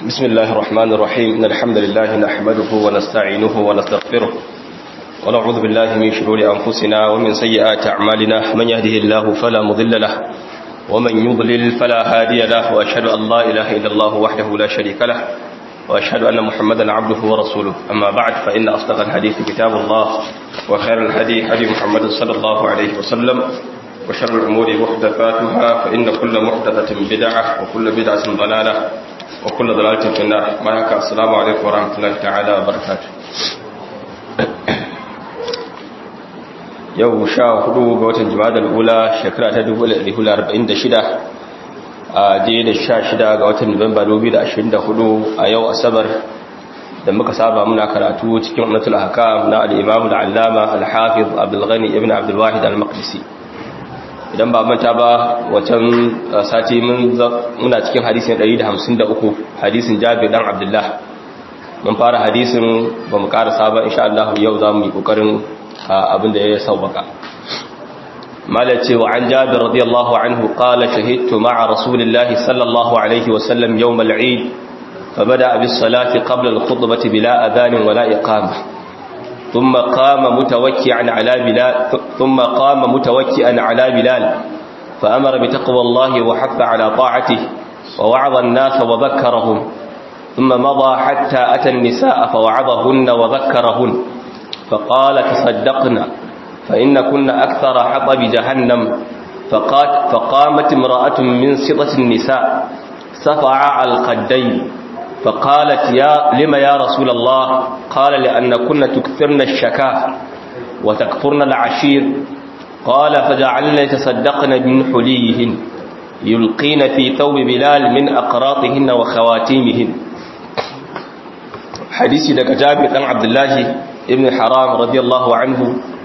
بسم الله الرحمن الرحيم إن الحمد لله نحمده ونستعينه ونستغفره ونعوذ بالله من شرور أنفسنا ومن سيئات أعمالنا من يهده الله فلا مضل له ومن يضلل فلا هادي له وأشهد أن لا إله إلا الله وحده لا شريك له وأشهد أن محمدا عبده ورسوله أما بعد فإن أصدق الحديث كتاب الله وخير الهدي هدي محمد صلى الله عليه وسلم وشر الأمور محدثاتها فإن كل محدثة بدعة وكل بدعة ضلالة وكل ضلالة في النار ما يكا السلام عليكم ورحمة الله تعالى وبركاته yau sha hudu ga watan jimadar ula shekara ta 1446 a je da sha shida ga watan nuwamba 2024 a yau asabar da muka saba muna karatu cikin umnatul hakam na al-imam al-allama al-hafiz abdul ghani ibn abdul wahid al-maqdisi idan ba manta ba wacan sati muna cikin hadisin 153 hadisin jabir dan abdullah mun fara hadisin ba mu karasa ba insha Allah yau za mu yi kokarin abinda ya sauwaka malace wa an jabir radiyallahu anhu qala shahidtu ma'a rasulillahi sallallahu alaihi wa sallam yawm al-eid فبدأ بالصلاة قبل الخطبة بلا أذان ولا إقامة ثم قام متوكئا على بلال ثم قام متوكئا على بلال فأمر بتقوى الله وحث على طاعته ووعظ الناس وذكرهم ثم مضى حتى أتى النساء فوعظهن وذكرهن فقال تصدقنا فإن كنا أكثر حطب جهنم فقات فقامت امرأة من سطة النساء سفع القدين فقالت يا لما يا رسول الله قال لأن كنا تكثرن الشكاة وتكفرن العشير قال فجعلنا يتصدقن من حليهن يلقين في ثوب بلال من أقراطهن وخواتيمهن حديث لك جابر بن عبد الله ابن حرام رضي الله عنه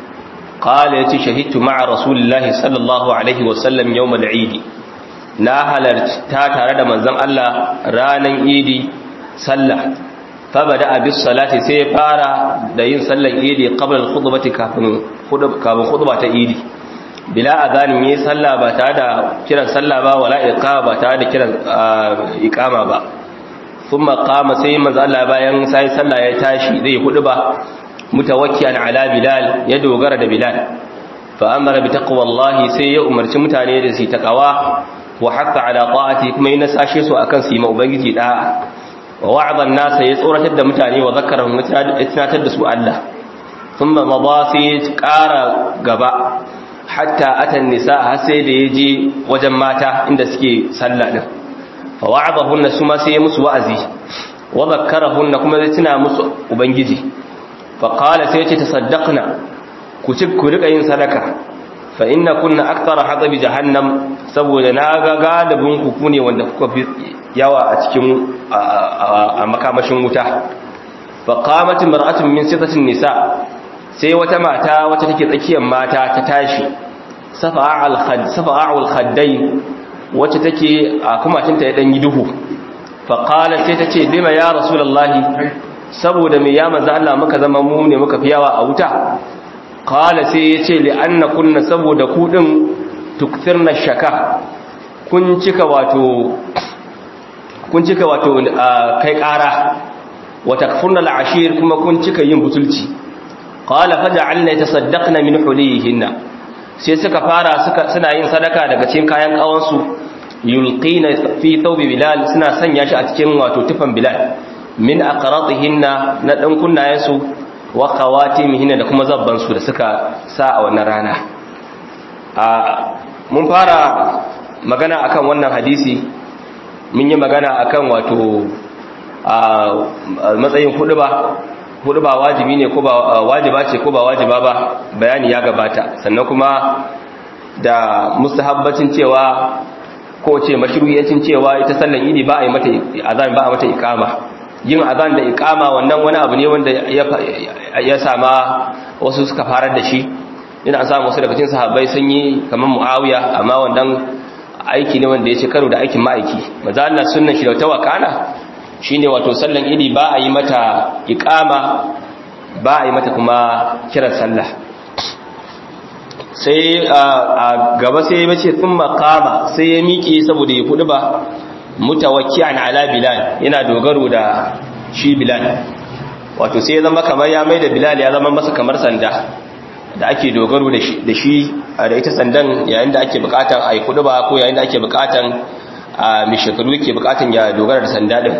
قال يتي شهدت مع رسول الله صلى الله عليه وسلم يوم العيد na halarta tare da manzon Allah ranan idi sallah fabada abis salati sai ya fara da yin sallar idi qabla al-khutbati kafin kafin khutba ta idi bila azanin yi sallah ba tare da kiran sallah ba wala iqama ba tare da kiran iqama ba thumma qama sai manzo Allah bayan sai sallah ya tashi zai hudu ba mutawakkian ala bilal ya dogara da bilal fa amara bi taqwallahi sai ya umarci mutane da su taqwa wa hatta ala ta'ati kuma yana sashe su akan su yi ma ubangiji da wa wa'adha an-nas ya tsoratar da mutane wa zakkarahum tunatar da su Allah thumma mada sai ƙara gaba hatta atan nisa har sai da yaje wajen mata inda suke sallah din fa wa'adahunna su ma sai musu wa'azi wa zakkarahunna kuma zai tuna musu ubangiji fa qala sai ce tasaddaqna ku ci ku rika yin sadaka fa inna kunna akthara hadabi jahannam saboda na ga galibin ku ne wanda kuka fi yawa a cikin a makamashin wuta fa qamat mar'atun min sitatin nisa sai wata mata wata take tsakiyar mata ta tashi safa'al khad safa'ul khaddain wacce take a kumacinta ya dan yi duhu fa qalat sai tace bima ya rasulullahi saboda me ya manzo Allah muka zama mu ne muka fi yawa a wuta qala sai yace li anna kunna saboda ku din tukthirna shaka kun cika wato kun cika wato kai ƙara wa takfurna al'ashir kuma kun cika yin butulci qala faj'alna yatasaddaqna min hulihinna sai suka fara suka suna yin sadaka daga cikin kayan kawansu yulqina fi thawbi bilal suna sanya shi a cikin wato tufan bilal min aqratihinna na dan kunnayensu wa khawatimihinna da kuma zabban su da suka sa a wannan rana a mun fara magana akan wannan hadisi mun yi magana akan wato a matsayin huduba huduba wajibi ne ko ba wajiba ce ko ba wajiba ba bayani ya gabata sannan kuma da mustahabbacin cewa ko ce mashru'iyancin cewa ita sallan idi ba a yi mata azan ba a mata iqama yin azan da iqama wannan wani abu ne wanda ya sama wasu suka farar da shi ina an samu wasu daga cikin sahabbai sun yi kamar muawiya amma wannan aiki ne wanda ya ce karo da aikin ma'aiki maza Allah sunnan shi da tawakana shine wato sallan idi ba a yi mata iqama ba a yi mata kuma kiran sallah sai a gaba sai ya mace sun makama sai ya miƙe saboda ya kudu ba mutawakki'an ala bilal yana dogaro da shi bilal wato sai ya zama kamar ya mai da bilal ya zama masa kamar sanda da ake dogaro da shi da ita sandan yayin da ake bukatan a yi kudu ba ko yayin da ake bukatan a mai shekaru yake bukatan ya dogara da sanda din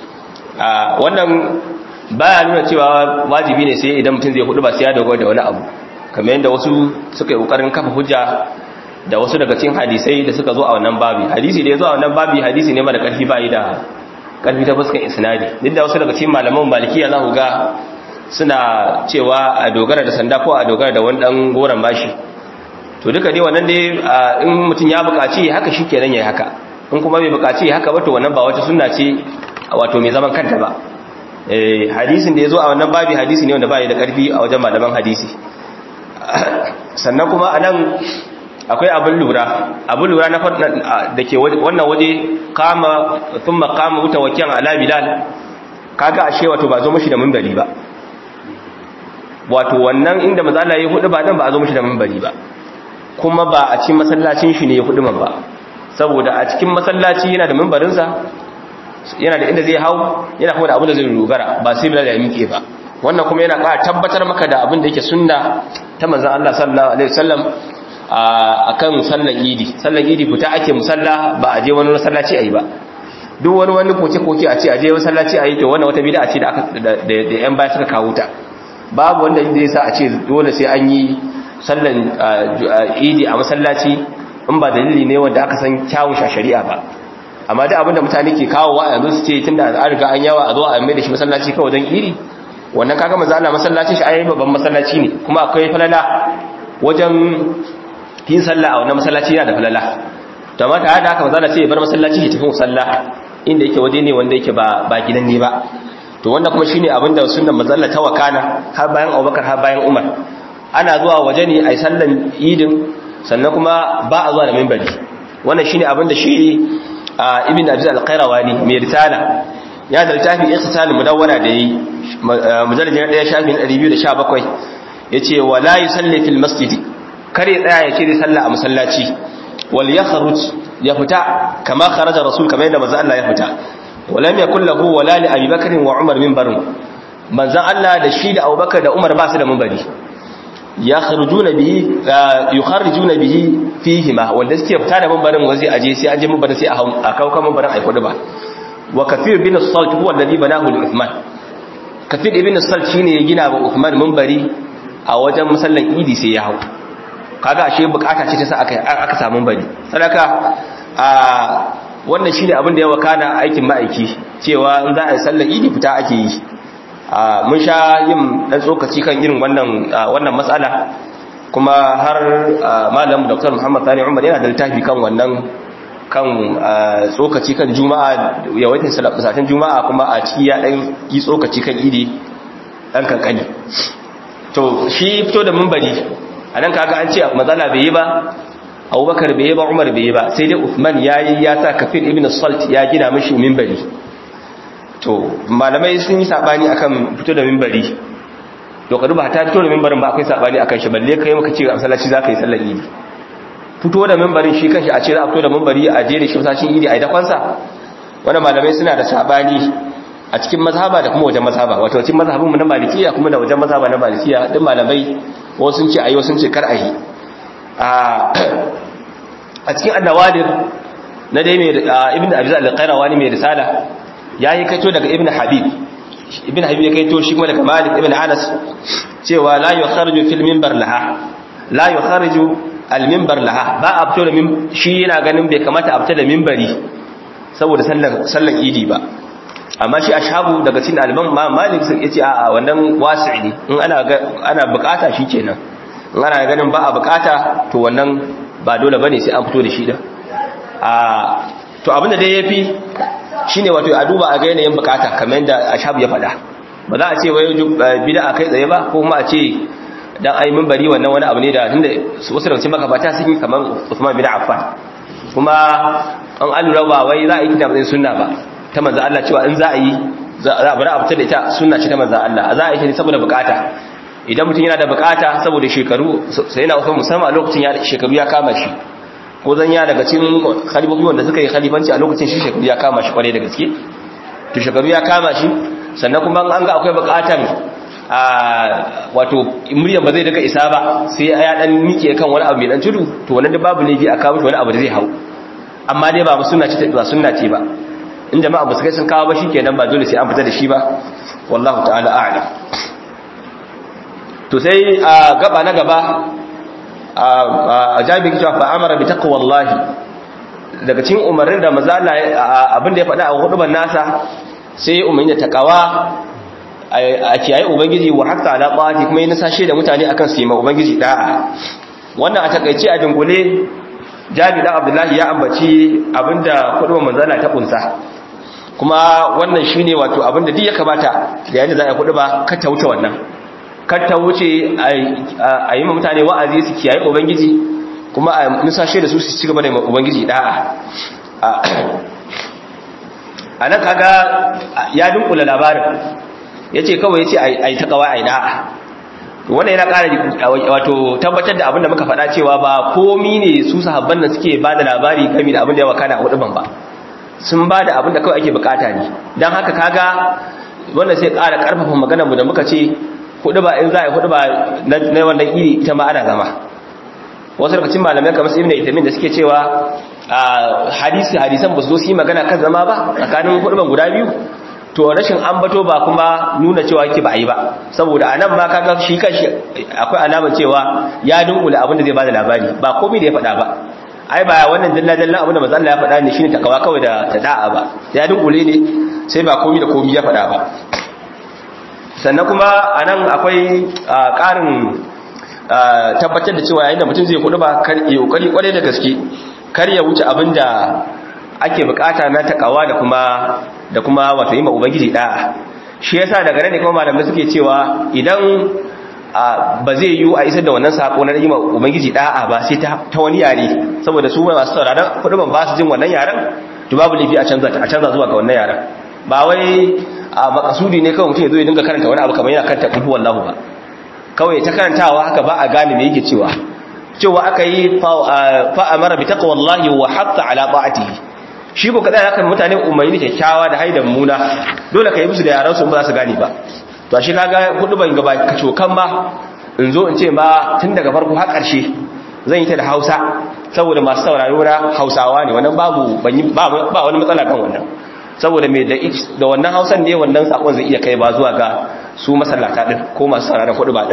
wannan baya nuna cewa wajibi ne sai idan mutum zai hudu ba sai ya dogara da wani abu kamar yadda wasu suka yi kokarin kafa hujja da wasu daga cikin hadisai da suka zo a wannan babi hadisi da ya zo a wannan babi hadisi ne mara karfi bayi da karfi ta fuskan isnadi duk da wasu daga cikin malaman malikiya za ku ga suna cewa a dogara da sanda ko a dogara da wani dan goron bashi to duka dai wannan dai in mutum ya buƙaci haka shikenan yayi haka in kuma bai buƙaci haka ba to wannan ba wata sunna ce wato mai zaman kanta ba eh hadisin da yazo a wannan babi hadisi ne wanda bai da karfi a wajen malaman hadisi sannan kuma anan akwai abin lura abin lura na da ke wannan waje kama thumma qama mutawakkilan ala bilal kaga ashe wato ba zo mishi da minbari ba wato wannan inda manzo Allah ya hudu ba dan ba a zo mishi da minbari ba kuma ba a cikin masallacin shi ne ya hudu ba saboda a cikin masallaci yana da minbarin sa yana da inda zai hau yana kuma da abin da zai dogara ba sai bilal ya miƙe ba wannan kuma yana ƙara tabbatar maka da abin da yake sunna ta manzon Allah sallallahu alaihi wasallam akan sallar idi sallar idi fita ake musalla ba a je wani masallaci ayi ba duk wani wani koke-koke a ce a je masallaci ayi to wannan wata bid'a ce da aka da yan baya suka kawo ta babu wanda zai sa a ce dole sai an yi sallar idi a masallaci in ba dalili ne wanda aka san kyawun shari'a ba amma duk abinda mutane ke kawo wa yanzu su ce tunda an riga an yawa a zo a mai da shi masallaci kawai don iri wannan kaga manzo Allah masallacin shi ayi babban masallaci ne kuma akwai falala wajen yin sallah a wannan masallaci yana da falala to amma tare da haka manzo Allah sai ya bar masallaci ya tafi musalla inda yake waje ne wanda yake ba ba gidan ne ba to wannan kuma shine abin da sunnan manzo Allah ta wakana har bayan Abubakar har bayan Umar ana zuwa waje ne ai sallan idin sannan kuma ba a zuwa da minbari wannan shine abin da shi ibn Abi al-Qayrawani mai risala ya da littafi ikhtisal mudawwara da yi mujallad 1 shafin 217 yace wala yusalli fil masjidi kare tsaya ya ce sallah a masallaci wal yakhruj ya fita kama kharaja rasul kamar yadda manzo Allah ya fita walam yakul lahu wala li abi bakr wa umar minbarun manzo Allah da shi da abubakar da umar ba su da minbari yakhrujuna bihi yukharijuna bihi fihi ma wanda suke fita da minbarin wazi aje sai aje minbarin sai a kawo kan minbarin ai kudu ba wa kafir bin as-salt huwa alladhi banahu li uthman kafir ibn as-salt shine ya gina wa uthman minbari a wajen musallan idi sai ya hau kaga ashe bukata ce ta sa aka aka samu bari sadaka a wannan shine abin da ya wakana aikin ma'aiki cewa in za a yi sallar idi fita ake yi mun sha yin dan tsokaci kan irin wannan wannan matsala kuma har malam Dr. Muhammad Sani Umar yana da littafi kan wannan kan tsokaci kan juma'a yawaitin salatin juma'a kuma a ciki ya dan yi tsokaci kan idi dan kankani to shi fito da minbari a nan kaga an ce matsala bai yi ba abubakar bai yi ba umar bai yi ba sai dai uthman ya yi ya sa kafin ibn salt ya gina mashi mimbari to malamai sun yi sabani akan fito da mimbari to kadu ba ta fito da mimbarin ba akwai sabani akan shi balle kai maka ce a masallaci za ka yi sallar idi fito da mimbarin shi kanshi a ce za a fito da mimbari a je da shi masallacin idi a yi dakonsa wannan malamai suna da sabani a cikin mazhaba da kuma wajen mazhaba wato cikin mazhabinmu na malikiya kuma da wajen mazhaba na malikiya duk malamai wasu sun ce ayi wasu sun ce kar ayi a cikin annawadir na dai mai ibn abi zal al-qayrawani mai risala yayi kaito daga ibn habib ibn habib ya kaito shi kuma daga malik ibn anas cewa la yukhariju fil minbar laha la yukhariju al minbar laha ba a fito da shi yana ganin bai kamata a fita da minbari saboda sallan sallan idi ba amma shi ashabu daga cikin alban ma malik sai yace a'a wannan wasi' ne in ana ana bukata shikenan in ana ganin ba a bukata to wannan ba dole bane sai an fito da shi da a to abinda dai yafi shine wato a duba a ga yanayin bukata kamar yadda ashabu ya faɗa ba za a ce wai bid'a kai tsaye ba ko kuma a ce dan ai bari wannan wani abu ne da tunda wasu daga cikin makabata sun yi kamar Usman bin Affan kuma an alura ba wai za a yi kina sunna ba ta manzo Allah cewa in za a yi za a bari a fitar da ita sunna ce ta manzo Allah za a yi ne saboda bukata idan mutum yana da bukata saboda shekaru sai yana wasu musamman a lokacin ya shekaru ya kama shi ko zan ya daga cikin khalifofi wanda suka yi khalifanci a lokacin shi shekaru ya kama shi kwarai da gaske to shekaru ya kama shi sannan kuma an ga akwai bukatan a wato muryan ba zai daga isa ba sai ya dan mike kan wani abu mai dan tudu to wannan da babu laifi a kawo shi wani abu da zai hau amma dai ba sunna ce ba sunna ce ba in jama'a ba su kai sun kawo ba shikenan ba dole sai an fita da shi ba wallahu ta'ala a'lam to sai a gaba na gaba a jami'in cewa fa amara bi taqwallahi daga cikin umarnin da maza abin da ya faɗa a huduban nasa sai umarni da takawa a kiyaye ubangiji wa hatta ala qati kuma yana sashe da mutane akan su yi ma ubangiji da'a wannan a takaice a dingule jami dan abdullahi ya ambaci abinda huduban manzala ta kunsa kuma wannan shine wato abinda duk ya kamata da yayin da za a huduba ka ta wuce wannan kar ta wuce a yi ma mutane wa'azi su kiyaye ubangiji kuma a nusashe da su su ci gaba da ubangiji da'a a nan kaga ya dunkula labarin ya ce kawai ya ce a yi ta kawai a yi da'a wannan yana ƙara wato tabbatar da abinda muka faɗa cewa ba komi ne su sahabban nan suke ba da labari gami da abin da ya wakana a huduban ba sun ba da abin da kawai ake bukata ne don haka kaga wannan sai ƙara ƙarfafa maganar mu da muka ce hudu ba in za a yi hudu ba na wannan iri ita ma ana zama wasu daga cikin malamai kamar ibn itamin da suke cewa hadisi hadisan ba su zo su yi magana kan zama ba tsakanin hudu guda biyu to rashin ambato ba kuma nuna cewa yake ba a yi ba saboda a nan ma kaga shi kanshi akwai alamar cewa ya dunkule abin da zai bada labari ba komai da ya faɗa ba ai ba wannan dalla dalla abin da manzo Allah ya faɗa ne shine takawa kawai da tada'a ba ya dunkule ne sai ba komai da komai ya faɗa ba sannan kuma a nan akwai ƙarin tabbatar da cewa yayin da mutum zai kudu ba ya ƙoƙari ƙwarai da gaske kar ya wuce abin da ake bukata na takawa da kuma da kuma wato yi ma ubangiji da'a shi yasa daga nan ne kuma malamai suke cewa idan ba zai yiwu a isar da wannan sako na yi ma ubangiji da'a ba sai ta wani yare saboda su masu sauraron kudu ban ba su jin wannan yaren to babu laifi a canza a canza zuwa ga wannan yaren ba wai a makasudi ne kawai mutum ya zo ya dinga karanta wani abu kamar yana karanta kulhu wallahu ba kawai ta karantawa haka ba a gane me yake cewa cewa aka yi fa amara bi taqwallahi wa hatta ala ta'atihi shi ko kada haka mutane umarni kyakkyawa da haidan muna dole ka yi musu da yaran su ba za su gane ba to shi kaga hudu ban gaba kaco kan ba in zo in ce ba tun daga farko har karshe zan yi ta da Hausa saboda masu sauraro na Hausawa ne wannan babu ba wani matsala kan wannan saboda mai da wannan hausan ne wannan sakon zai iya kai ba zuwa ga su masallata din ko masu sauraron kudu ba din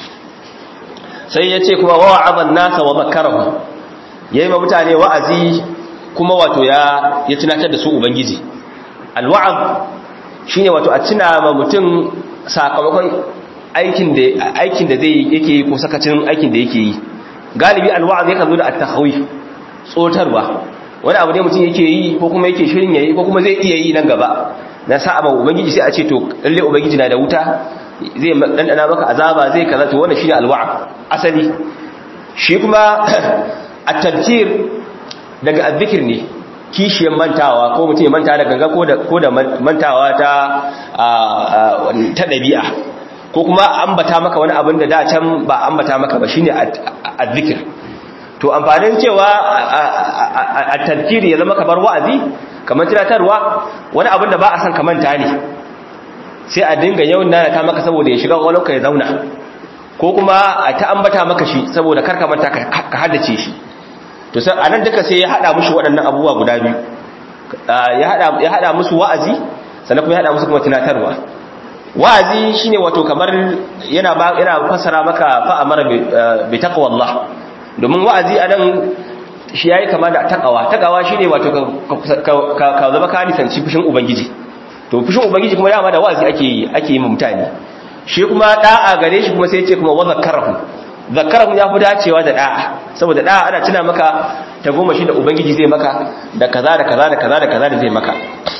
sai ya ce kuma wa'azan nasa wa zakarahu yayi ma mutane wa'azi kuma wato ya ya tunatar da su ubangiji alwa'az shine wato a tuna ma mutum sakamakon aikin da aikin da zai yake yi ko sakacin aikin da yake yi galibi alwa'az yakan zo da at-takhawif tsotarwa wani abu ne mutum yake yi ko kuma yake shirin yayi ko kuma zai iya yi nan gaba na sa'a ba ubangiji sai a ce to lalle ubangiji na da wuta zai dandana maka azaba zai kaza to wannan shine alwa'a asali shi kuma at-tadhkir daga azzikir ne kishiyar mantawa ko mutum ya manta da ganga ko da ko da mantawa ta ta dabi'a ko kuma ambata maka wani abin da da can ba ambata maka ba shine azzikir to amfanin cewa a tafkiri ya zama kamar wa'azi kamar tunatarwa wani abin da ba a san kamanta ne sai a dinga yawan nana ta maka saboda ya shiga walauka ya zauna ko kuma a ta ambata maka shi saboda karka manta ka haddace shi to sai anan duka sai ya hada mushi waɗannan abubuwa guda biyu ya hada ya hada musu wa'azi sannan kuma ya hada musu kuma tunatarwa wa'azi shine wato kamar yana ba yana fassara maka fa amara bi taqwallah domin wa'azi anan shi yayi kama da takawa takawa shine wato ka zama ka nisanci fushin ubangiji to fushin ubangiji kuma dama da wa'azi ake yi ake yi mutane shi kuma da'a gare shi kuma sai ya ce kuma wa zakarahu zakarahu ya fi dacewa da da'a saboda da'a ana tuna maka ta goma shi da ubangiji zai maka da kaza da kaza da kaza da kaza da zai maka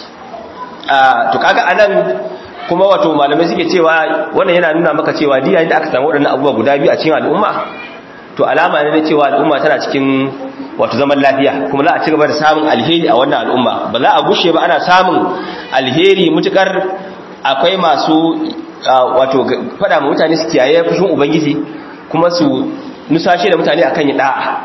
to kaga anan kuma wato malamai suke cewa wannan yana nuna maka cewa diya da aka samu waɗannan abubuwa guda biyu a cikin al'umma to alama ne na cewa al'umma tana cikin wato zaman lafiya kuma za a ci gaba da samun alheri a wannan al'umma ba za a gushe ba ana samun alheri mutukar akwai masu wato faɗa ma mutane su kiyaye fushin ubangiji kuma su nusashe da mutane akan yi da'a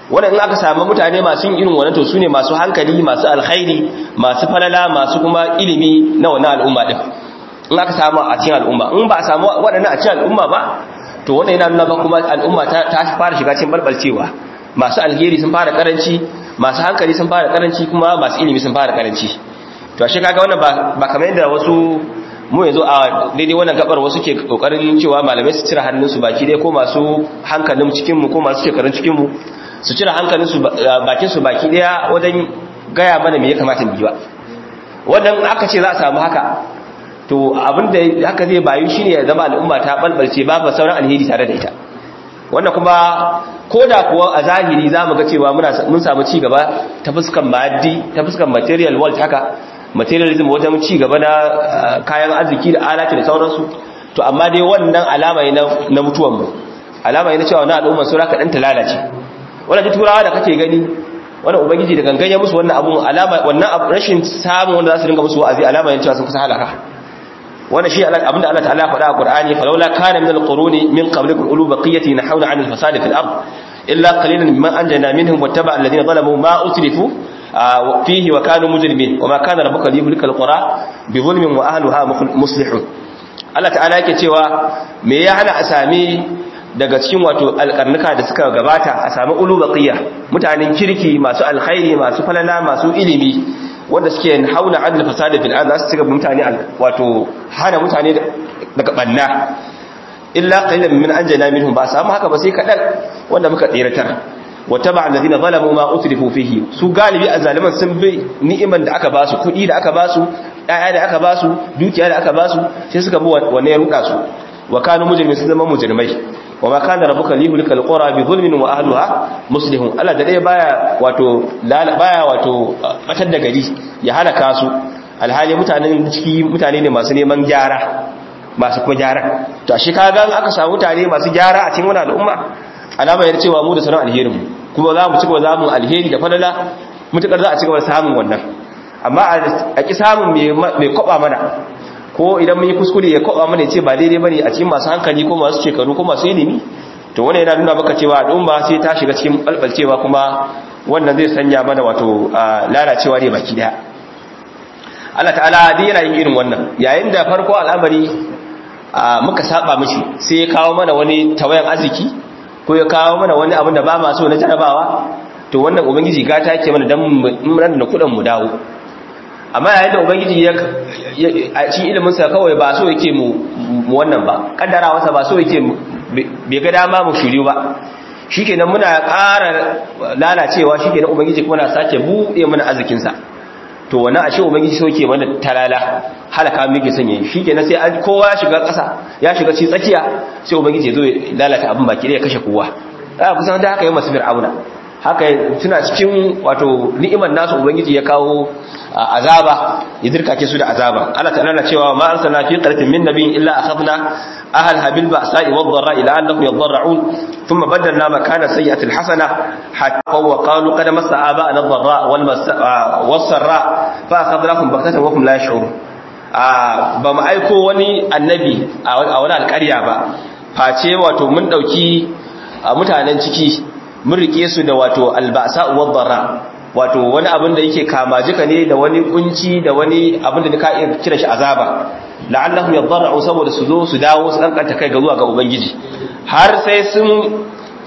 wannan in aka samu mutane masu yin irin wannan to sune masu hankali masu alkhairi masu falala masu kuma ilimi na wannan al'umma din in aka samu a cikin al'umma in ba a samu waɗannan a cikin al'umma ba to wannan yana nuna ba kuma al'umma ta fara shiga cikin balbalcewa masu alheri sun fara karanci masu hankali sun fara karanci kuma masu ilimi sun fara karanci to ashe kaga wannan ba ba kamar yadda wasu mu yanzu a daidai wannan gabar wasu ke kokarin cewa malamai su cire hannunsu baki dai ko masu hankalin cikin mu ko masu shekarun cikin mu su cire hankalin su bakin su baki daya wajen gaya mana me ya kamata mu yi ba wannan aka ce za a samu haka to abinda haka zai bayu shine ya zama al'umma ta balbalce babu sauran alheri tare da ita wannan kuma koda kuwa a zahiri zamu ga cewa muna mun samu ci gaba ta fuskan maddi ta fuskan material world haka materialism wajen ci gaba na kayan arziki da alati da sauransu to amma dai wannan alama ne na mutuwan mu alama ne na cewa na al'umma sura ka dan ta lalace wannan turawa da kake gani wannan ubangiji da gangan ya musu wannan abun alama wannan rashin samun wanda za su dinga musu wa'azi alama ne cewa sun kusa halaka wannan shi abinda Allah ta'ala faɗa a Qur'ani falawla kana min al-quruni min qablikum ulu baqiyati nahawna 'anil fasadi fil ard illa qalilan mimman anjayna minhum wattaba alladhina zalamu ma utrifu fihi wa kanu mujrimin wama kana rabbuka liyuhlika al-qura bi dhulmin wa ahliha muslihun Allah ta'ala yake cewa me ya hana a sami daga cikin wato alƙarnuka da suka gabata a sami ulu baqiya mutanen kirki masu alkhairi masu falala masu ilimi wanda suke hauna adal fasada fil ard su cika mutane wato hana mutane daga banna illa qalilan min anjana minhum ba samu haka ba sai kadan wanda muka tsiratar wataba alladhina zalamu ma utrifu fihi su galibi azaliman sun bi ni'iman da aka ba su kudi da aka ba su daya da aka ba su dukiya da aka ba su sai suka bi wanne ya ruka su wa kanu mujrimin sun zama mujrimai wa ma kana rabbuka liyuhlika alqura bi dhulmin wa ahliha muslihun Allah da dai baya wato baya wato batar da gari ya halaka su alhali mutanen ciki mutane ne masu neman gyara masu kuma gyara to shi kaga aka samu mutane masu gyara a cikin wannan al'umma alama yana cewa mu da sanar alherin mu kuma za mu ci gaba za mu alheri da falala mutukar za a ci gaba samun wannan amma a ki samun mai kwaba mana ko idan mun yi kuskure ya kwaba mana ce ba daidai bane a cikin masu hankali ko masu shekaru ko masu ilimi to wannan yana nuna maka cewa al'umma sai ta shiga cikin balbalcewa kuma wannan zai sanya mana wato lalacewa ne baki daya Allah ta'ala dai yana yin irin wannan yayin da farko al'amari muka saba mishi sai ya kawo mana wani tawayan arziki ko ya kawo mana wani abin da ba ma so na jarabawa to wannan ubangiji gata yake mana dan mun da kudin mu dawo amma yayin da ubangiji ya a cikin ilimin sa kawai ba so yake mu wannan ba kaddarawa sa ba so yake bai ga dama mu shiryu ba shikenan muna ƙara lalacewa shikenan ubangiji kuma na sake buɗe mana arzikin sa to wannan ashe ubangiji so yake mana talala halaka muke sanya shikenan sai an kowa ya shiga ƙasa ya shiga ci tsakiya sai ubangiji ya zo ya lalata abin baki da ya kashe kowa a kusan da haka yi masu fir'auna haka suna cikin wato ni'imar nasu ubangiji ya kawo azaba ya dirkake su da azaba Allah ta'ala na cewa ma arsalna fi qaryatin min nabiyyin illa akhadna ahlaha bil ba'sa'i wad dharra ila annahum yadarra'un thumma badalna makana sayyi'ati al hasana hatta wa qalu qad massa aba'ana ad-dharra wal was-sarra fa akhadnahum baghtatan wa hum la yash'urun ba mu aiko wani annabi a wani alƙarya ba face wato mun dauki mutanen ciki mun rike su da wato albasa wadara wato wani abin da yake kama jika ne da wani kunci da wani abin da ka iya kira shi azaba la'allahum yadarra'u saboda su zo su dawo su kankanta kai ga zuwa ga ubangiji har sai sun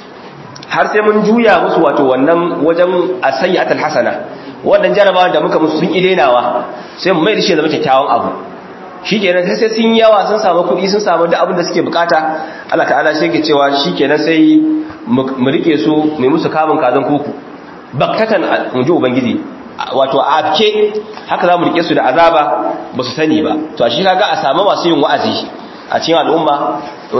har sai mun juya musu wato wannan wajen asayyatul hasana wannan jarabawa da muka musu sun idenawa sai mu mai da shi zama kyakkyawan abu shikenan sai sun yawa sun samu kuɗi sun samu duk abin da suke bukata Allah ta'ala sai ke cewa shikenan sai mu rike su mai musu kamun kazan kuku baktatan mu ji ubangiji wato afke haka za mu rike su da azaba ba su sani ba to shi kaga a samu masu yin wa'azi a cikin al'umma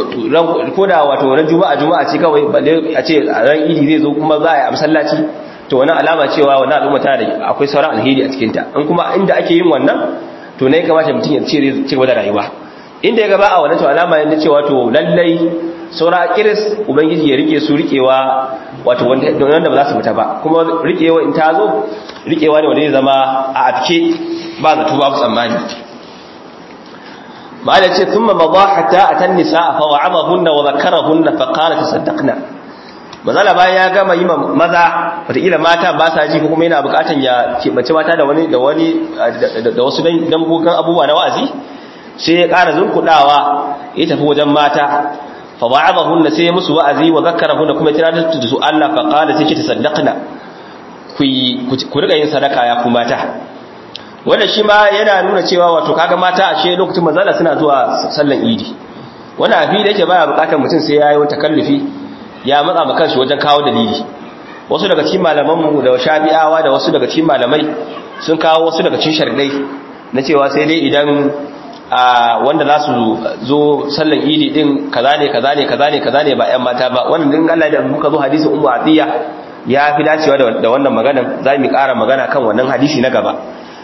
ko da wato ran juma'a juma'a ce kawai balle a ce ran idi zai zo kuma za a yi a masallaci to wannan alama cewa wannan al'umma tana da akwai sauran alheri a cikin ta in kuma inda ake yin wannan to ne kamata mutum ya ce ci gaba da rayuwa inda ya gaba a wannan to alama ne cewa to lallai saura kiris ubangiji ya rike su rikewa wato wanda ba za su fita ba kuma rikewa in ta zo rikewa ne wanda zai zama a afke ba zato babu tsammani ma da ce thumma madha hatta atan nisaa fa wa'amahunna wa dhakarahunna fa qala tasaddaqna mazala bayan ya gama yi maza wataƙila mata ba sa ji ko kuma yana buƙatan ya keɓance mata da wani da wani da wasu dangogon abubuwa na wa'azi sai ya ƙara zunkuɗawa ya tafi wajen mata fa wa'adahunna sai ya musu wa'azi wa zakkarahunna kuma tunatar da su Allah fa qala sai ki tasaddaqna ku ku riga yin sadaka ya ku mata wanda shi ma yana nuna cewa wato kaga mata ashe lokacin mazala suna zuwa sallan idi wannan abi da yake baya buƙatar mutum sai yayi wata kallufi ya matsa ma kanshi wajen kawo dalili wasu daga cikin malamanmu da shafi'awa da wasu daga cikin malamai sun kawo wasu daga cikin sharadai na cewa sai dai idan wanda za su zo sallan idi din kaza ne kaza ne kaza ne kaza ne ba ƴan mata ba wannan din Allah da muka zo hadisin ummu atiya ya fi dacewa da wannan maganan za mu ƙara magana kan wannan hadisi na gaba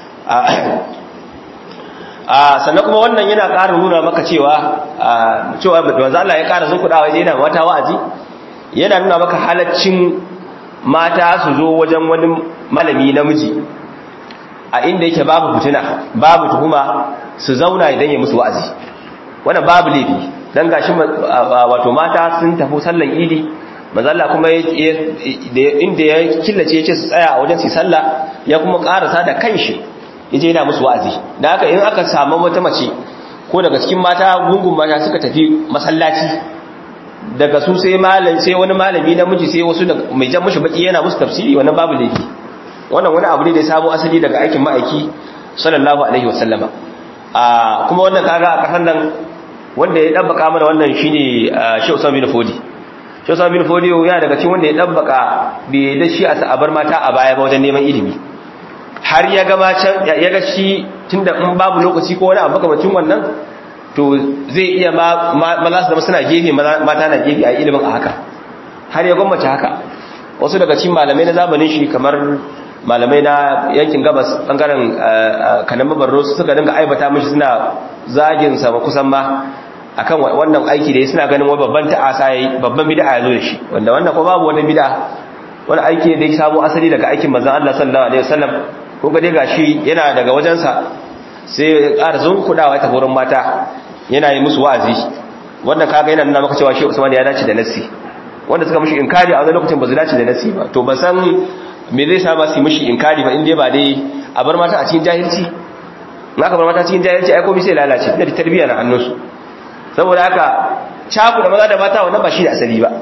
sannan kuma wannan yana ƙara nuna maka cewa cewa manzo Allah ya ƙara zunkudawa yana wata wa'azi yana nuna maka halaccin mata su zo wajen wani malami namiji a inda yake babu fitina babu tuhuma su zauna idan ya musu wa'azi wannan babu laifi dan gashi wato mata sun tafi sallan idi mazalla kuma inda ya killace ya ce su tsaya a wajen su sallah ya kuma karasa da kanshi yaje yana musu wa'azi da haka in aka samu wata mace ko daga cikin mata gungun mata suka tafi masallaci daga su sai malam sai wani malami namiji sai wasu da mai jan mushi baki yana musu tafsiri wannan babu laifi wannan wani abu ne da ya samu asali daga aikin ma'aiki sallallahu alaihi wasallama a kuma wannan kaga a kasan nan wanda ya dabbaka mana wannan shine Sheikh Usman bin Fodi Sheikh Usman bin Fodi ya daga cikin wanda ya dabbaka bai da shi a sabar mata a baya ba wajen neman ilimi har ya ga can ya ga shi tunda in babu lokaci ko wani abu makamacin wannan to zai iya maza su zama suna gefe mata na gefe a ilimin a haka har ya gwammace haka wasu daga cikin malamai na zamanin shi kamar malamai na yankin gabas bangaren kanan mabarro suka dinga aibata mishi suna zagin sa kusan ma akan wannan aiki da suna ganin wai babban ta'asa yayi babban bid'a ya zo da shi wanda wannan ko babu wani bid'a wani aiki da ya samu asali daga aikin manzon Allah sallallahu alaihi wasallam ko ga dai gashi yana daga wajensa sai ƙara zunkudawa ta wurin mata yana yi musu wa'azi wanda kaga yana nuna maka cewa shi Usman ya dace da nassi wanda suka mishi inkari a wani lokacin ba su dace da nassi ba to ban san me zai sa ba su mishi inkari ba inda ba dai a bar mata a cikin jahilci in aka bar mata cikin jahilci ai komai sai lalace da tarbiyya na hannunsu saboda haka caku da maza da mata wannan ba shi da asali ba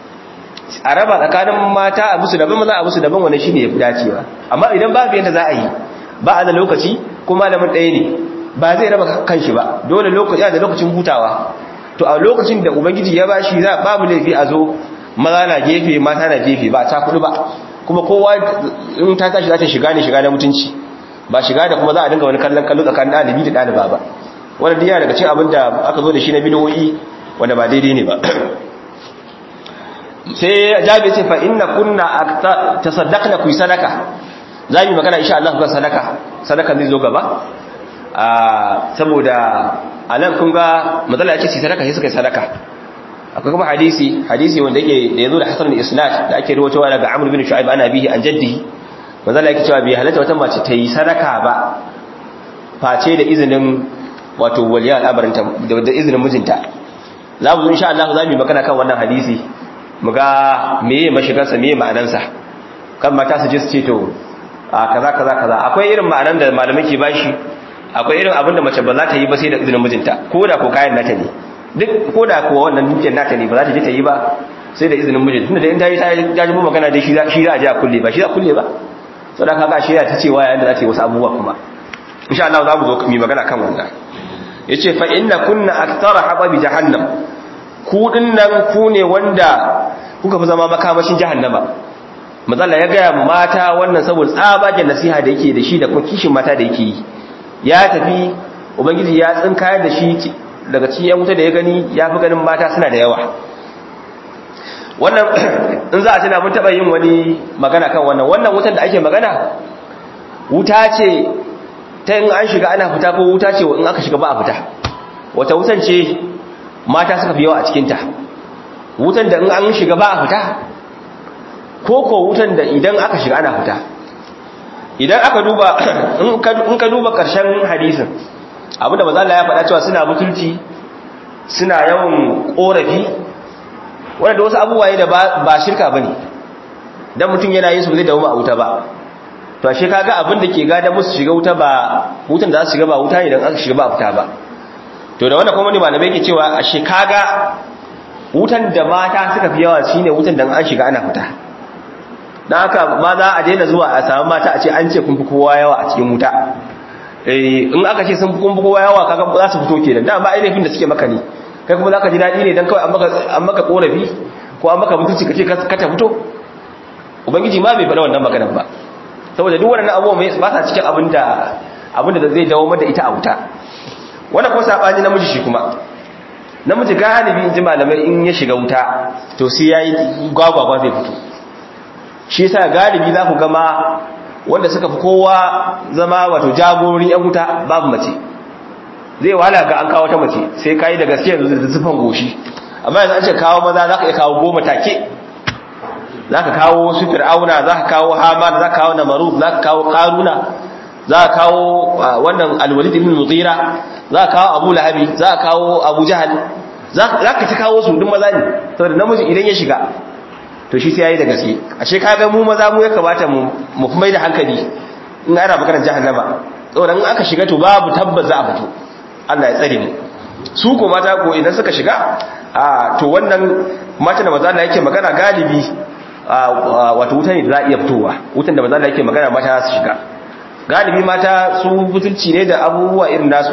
a raba tsakanin mata a musu daban maza a musu daban wannan shine yafi dacewa amma idan babu yanda za a yi ba a da lokaci ko malamin ɗaya ne ba zai raba kanshi ba dole lokaci da lokacin hutawa to a lokacin da ubangiji ya bashi za babu laifi a zo maza na gefe mata na gefe ba ta kudu ba kuma kowa in ta tashi za ta shiga ne shiga na mutunci ba shiga da kuma za a dinga wani kallon kallo tsakanin ɗalibi da ɗaliba ba wannan diya daga cikin abin da aka zo da shi na bidoyi wanda ba daidai ne ba sai jabi ce fa inna kunna tasaddaqna ku sadaka za mu magana insha Allah kan sadaka sadaka zai zo gaba saboda anan kun ga matsala yace sai sadaka sai suka yi sadaka akwai kuma hadisi hadisi wanda yake da yazo da hasan al-isnad da ake rawaitowa daga Amr bin Shu'aib ana bihi an jaddihi matsala yake cewa bai halatta wata mace ta yi sadaka ba face da izinin wato waliya al'amarin ta da izinin mijinta za mu zo insha Allah za mu yi magana kan wannan hadisi mu ga meye mashigarsa meye ma'anansa kan mata su ji su ce to a kaza kaza kaza akwai irin ma'anan da malamai ke bashi akwai irin abin da mace ba za ta yi ba sai da izinin mijinta ko da ko kayan nata ne duk ko da kuwa wannan dukiyar nata ne ba za ta je ta yi ba sai da izinin mijinta tunda da in ta yi ta ji magana da shi za a je a kulle ba shi za a kulle ba sau da kaga shi ya ta cewa yayin da za ta yi wasu abubuwa kuma insha Allah za mu zo mu magana kan wannan yace fa inna kunna aktsara hababi jahannam ku dinnan ku ne wanda kuka fi zama makamashin jahannama matsala ya gaya mata wannan saboda tsabagen nasiha da yake da shi da kuma kishin mata da yake yi ya tafi ubangiji ya tsinkayar da shi daga cikin yan wuta da ya gani ya fi ganin mata suna da yawa wannan in za a tuna mun taɓa yin wani magana kan wannan wannan wutan da ake magana wuta ce ta in an shiga ana fita ko wuta ce in aka shiga ba a fita wata wutan ce mata suka fi yawa a cikinta wutan da in an shiga ba a fita ko ko wutan da idan aka shiga ana fita idan aka duba in ka duba ƙarshen hadisin abinda maza Allah ya faɗa cewa suna butulci suna yawan ƙorafi wanda wasu abubuwa ne da ba shirka bane dan mutum yana yin su zai dawo a wuta ba to ashe kaga abin da ke gada musu shiga wuta ba wutan da za su shiga ba wuta ne dan aka shiga ba fita ba to da wannan kuma ne malamai ke cewa ashe kaga wutan da mata suka fi yawa shine wutan da an shiga ana fita dan haka ma za a daina zuwa a samu mata a ce an ce kun fi kowa yawa a cikin wuta eh in aka ce sun fi kun fi kowa yawa kaga za su fito kenan dan ba ainihin da suke maka ne kai kuma zaka ji dadi ne dan kawai an maka an maka korafi ko an maka mutunci kace ka ta fito ubangiji ma bai faɗa wannan maganar ba saboda duk waɗannan abubuwa ba sa cikin abinda abinda zai dawo mata ita a wuta wannan kuma sabani namiji shi kuma namiji galibi in ji malamai in ya shiga wuta to sai yayi gwagwagwa zai fito shi yasa galibi za ku gama wanda suka fi kowa zama wato jagorori yan wuta babu mace zai wahala ga an kawo ta mace sai kayi da gaske yanzu da zufan goshi amma yanzu an ce kawo maza za ka iya kawo goma take za ka kawo su fir'auna za ka kawo hamar za ka kawo namarud za ka kawo karuna za ka kawo wannan alwalid ibn mughira za ka kawo abu lahabi za ka kawo abu jahal za ka ta kawo su duk maza ne saboda namiji idan ya shiga to shi sai yayi da gaske ashe ka ga mu maza mu ya kamata mu mu mai da hankali in ana maganar jahannama saboda in aka shiga to babu tabbas za a fito Allah ya tsare mu su ko mata ko idan suka shiga a to wannan mata da maza Allah yake magana galibi wato wuta ne da za a iya fitowa wutan da maza Allah yake magana mata su shiga galibi mata su butulci ne da abubuwa irin nasu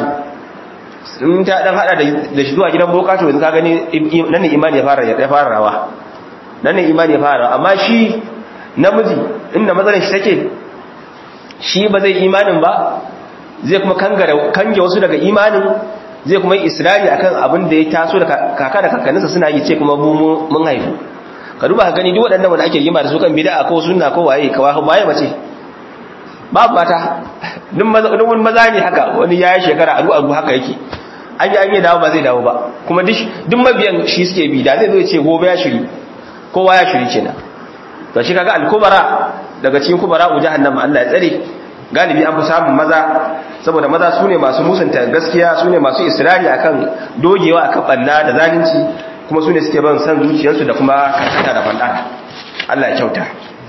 in ta dan hada da shi zuwa gidan boka to yanzu ka gani nan ne imani ya fara ya fara rawa nan ne imani ya fara amma shi namiji inda matsalar shi take shi ba zai imanin ba zai kuma kange wasu daga imanin zai kuma yi israri akan abin da ya taso da kaka da kakanninsa suna yi ce kuma mun haifu ka duba ka gani duk waɗannan wanda ake yima da su kan bida ko sunna ko waye ka waye mace babu mata duk maza ne haka wani ya yi shekara aru aru haka yake an yi an yi dawo ba zai dawo ba kuma duk mabiyan shi suke bi da zai zo ce gobe ya shiri kowa ya shiri kenan to shi kaga al-kubara daga cikin kubara u jahannama Allah ya tsare galibi an fi samun maza saboda maza sune masu musanta gaskiya sune masu israri akan dogewa akan banna da zalunci kuma sune suke ban san zuciyarsu da kuma karkata da fanda Allah ya kyauta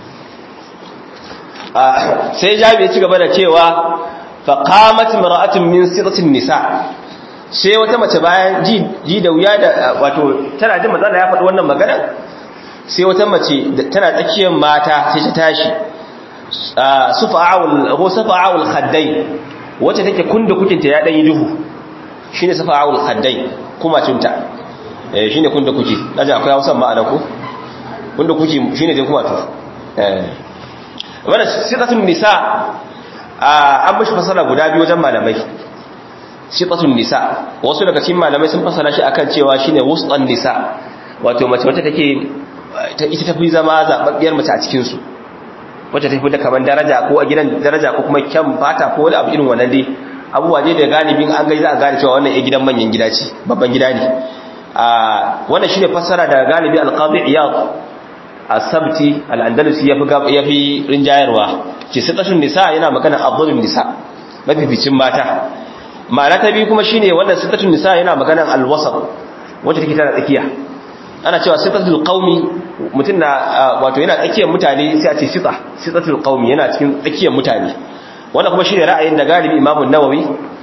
sai jabi ya ci gaba da cewa fa qamat imra'atun min sitatin nisa sai wata mace bayan ji da wuya da wato tana jin matsala ya faɗi wannan magana sai wata mace tana tsakiyar mata sai ta tashi sufa'ul ko sufa'ul khaddai wacce take kunda kukinta ya dan yi duhu shine sufa'ul khaddai kuma cinta eh shine kunda kuki daje akwai Hausa ma'ana ko kunda kuki shine dai kuma to eh wannan sitatun nisa an mishi fasara guda biyu wajen malamai sitatun nisa wasu daga cikin malamai sun fasara shi akan cewa shine wustan nisa wato mace wacce take ita tafi zama zababbiyar mace a cikinsu wacce tafi da kamar daraja ko a gidan daraja ko kuma kyan fata ko wani abu irin wannan dai abubuwa ne da galibin an gai za a gane cewa wannan ya gidan manyan gida ce babban gida ne wannan shine fassara da galibi alqadi iyad as-sabti al-andalusi yafi yafi rinjayarwa ce sitatun nisa yana magana afdalun nisa mafificin mata ma'ana ta biyu kuma shine wannan sitatun nisa yana magana al-wasat wacce take tana tsakiya ana cewa sitatul qaumi mutun na wato yana tsakiyar mutane sai a ce sita sitatul qaumi yana cikin tsakiyar mutane wannan kuma shine ra'ayin da galibi Imam an-Nawawi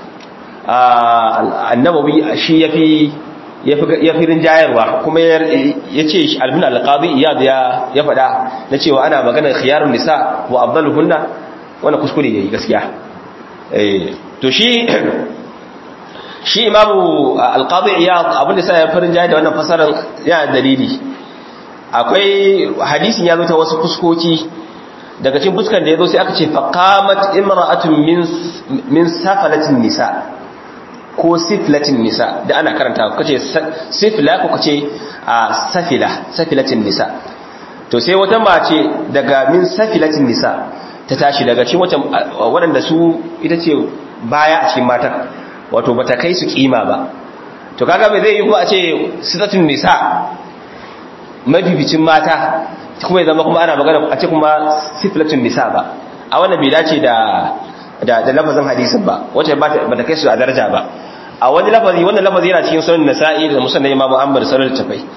an-Nawawi shi yafi yafi rinjayarwa kuma yace albin al-qadi iyad ya ya fada na cewa ana magana khiyarun nisa wa afdaluhunna wannan kuskure yayi gaskiya eh to shi shi imamu alqadi iyad abinda sai ya farin jayi da wannan fasarar yana dalili akwai hadisin ya zo ta wasu fuskoki daga cikin fuskan da yazo sai aka ce faqamat imra'atun min min safalatin nisa ko siflatin nisa da ana karanta kace sifla ko kace safila safilatin nisa to sai wata mace daga min safilatin nisa ta tashi daga cikin wata waɗanda su ita ce baya a cikin matan wato bata kai su kima ba to kaga bai zai yi ko a ce sitatun nisa mabibicin mata kuma ya zama kuma ana magana a ce kuma siflatun nisa ba a wannan bai dace da da da lafazin hadisin ba wacce ba ta kai su a daraja ba a wani lafazi wannan lafazi yana cikin sunan nasa'i da musnad imam Ahmad sallallahu alaihi wasallam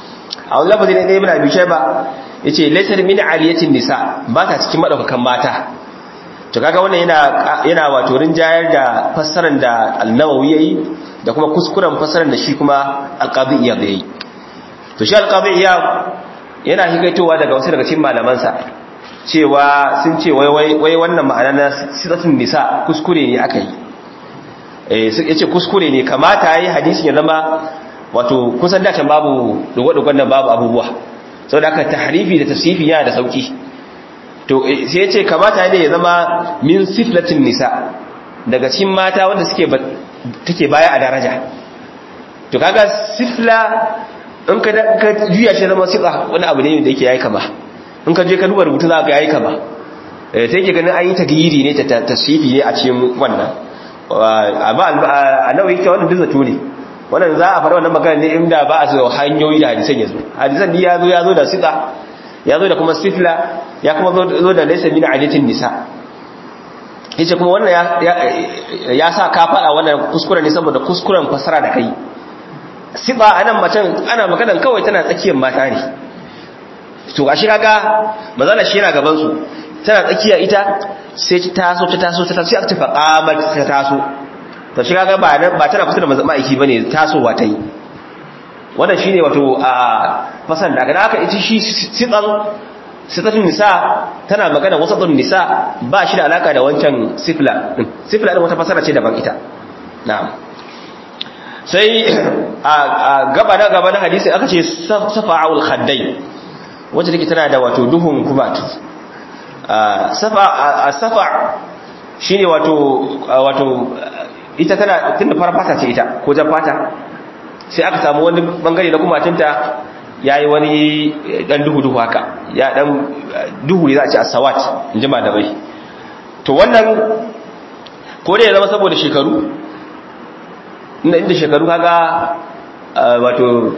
a wani lafazi ne ibn abi shayba yace laysa min aliyatin nisa ba ta cikin madaukakan mata to kaga wannan yana yana wato rinjayar da fassarar da an-nawawi yayi da kuma kuskuren fassarar da shi kuma al-qadi iyad yayi to shi al-qadi iyad yana hikaitowa daga wasu daga cikin malamansa cewa sun ce wai wai wannan ma'ana na siratun nisa kuskure ne aka yi eh yace kuskure ne kamata yayi hadisin ya zama wato kusan da can babu dogo-dogon nan babu abubuwa saboda aka tahrifi da tafsifi yana da sauki to sai yace kamata ne ya zama min siflatin nisa daga cikin mata wanda suke take baya a daraja to kaga sifla in ka ka juya shi zama sifa wani abu ne da yake yayi kama in ka je ka duba rubutu za ka yayi kama eh sai ke ganin an yi tagiri ne ta tasfifi ne a cikin wannan amma a nawa yake wannan duk zato ne wannan za a faɗa wannan magana ne inda ba a so hanyoyi da hadisan yazo hadisan ni yazo yazo da siqa yazo da kuma sifla ya kuma zo da laysa min ajatin nisa yace kuma wannan ya ya sa ka faɗa wannan kuskuren ne saboda kuskuren fasara da kai siqa anan macen ana maganan kawai tana tsakiyar mata ne to gashi kaga mazala shi yana gaban su tana tsakiya ita sai ta taso ta taso ta taso sai aka tafi qamat ta taso to shi kaga ba ba tana kusa da ma'aiki bane tasowa ta yi wannan shine wato a fasan da kaga aka ita shi sitan sitatun nisa tana magana wasatun nisa ba shi da alaka da wancan sifla din sifla din wata fasara ce daban ita na'am sai a gaba na gaba na hadisi aka ce safa'ul khaddai wacce take tana da wato duhun kumatu safa safa shine wato wato ita tana tunda fara fata ce ita ko jan fata sai aka samu wani bangare na kumatinta yayi wani dan duhu duhu haka ya dan duhu ne za a ce asawat in ji malamai to wannan ko dai ya zama saboda shekaru inda inda shekaru kaga wato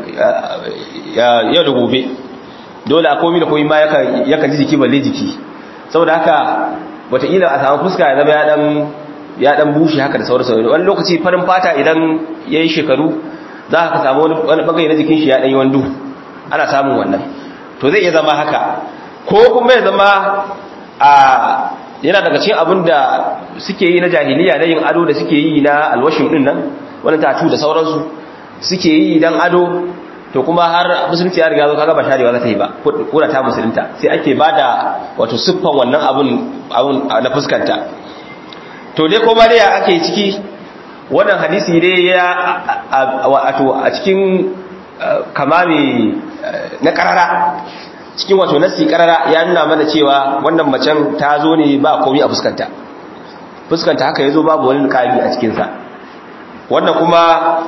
yau da gobe dole a komi da komi ma yakan ji jiki balle jiki saboda haka wataƙila a samu fuska ya zama ya dan bushe haka da sauransu wani lokaci farin fata idan ya yi shekaru za ka samu wani bangare na jikin shi ya ɗanyi wani duhu ana samun wannan to zai iya zama haka ko kuma ya zama a yana daga cikin abin da suke yi na jahiliya na yin ado da suke yi na alwashin ɗin nan wani tatu da sauransu suke yi dan ado to kuma har musulunci ya riga zo kaga ba sharewa za ta yi ba ko da ta musulunta sai ake bada wato siffan wannan abun abun na fuskanta to dai kuma dai ake ciki wannan hadisi dai ya wato a cikin kamami na karara cikin wato nasi karara ya nuna mana cewa wannan macen ta zo ne ba komai a fuskanta fuskanta haka yazo babu wani kabi a cikin sa wannan kuma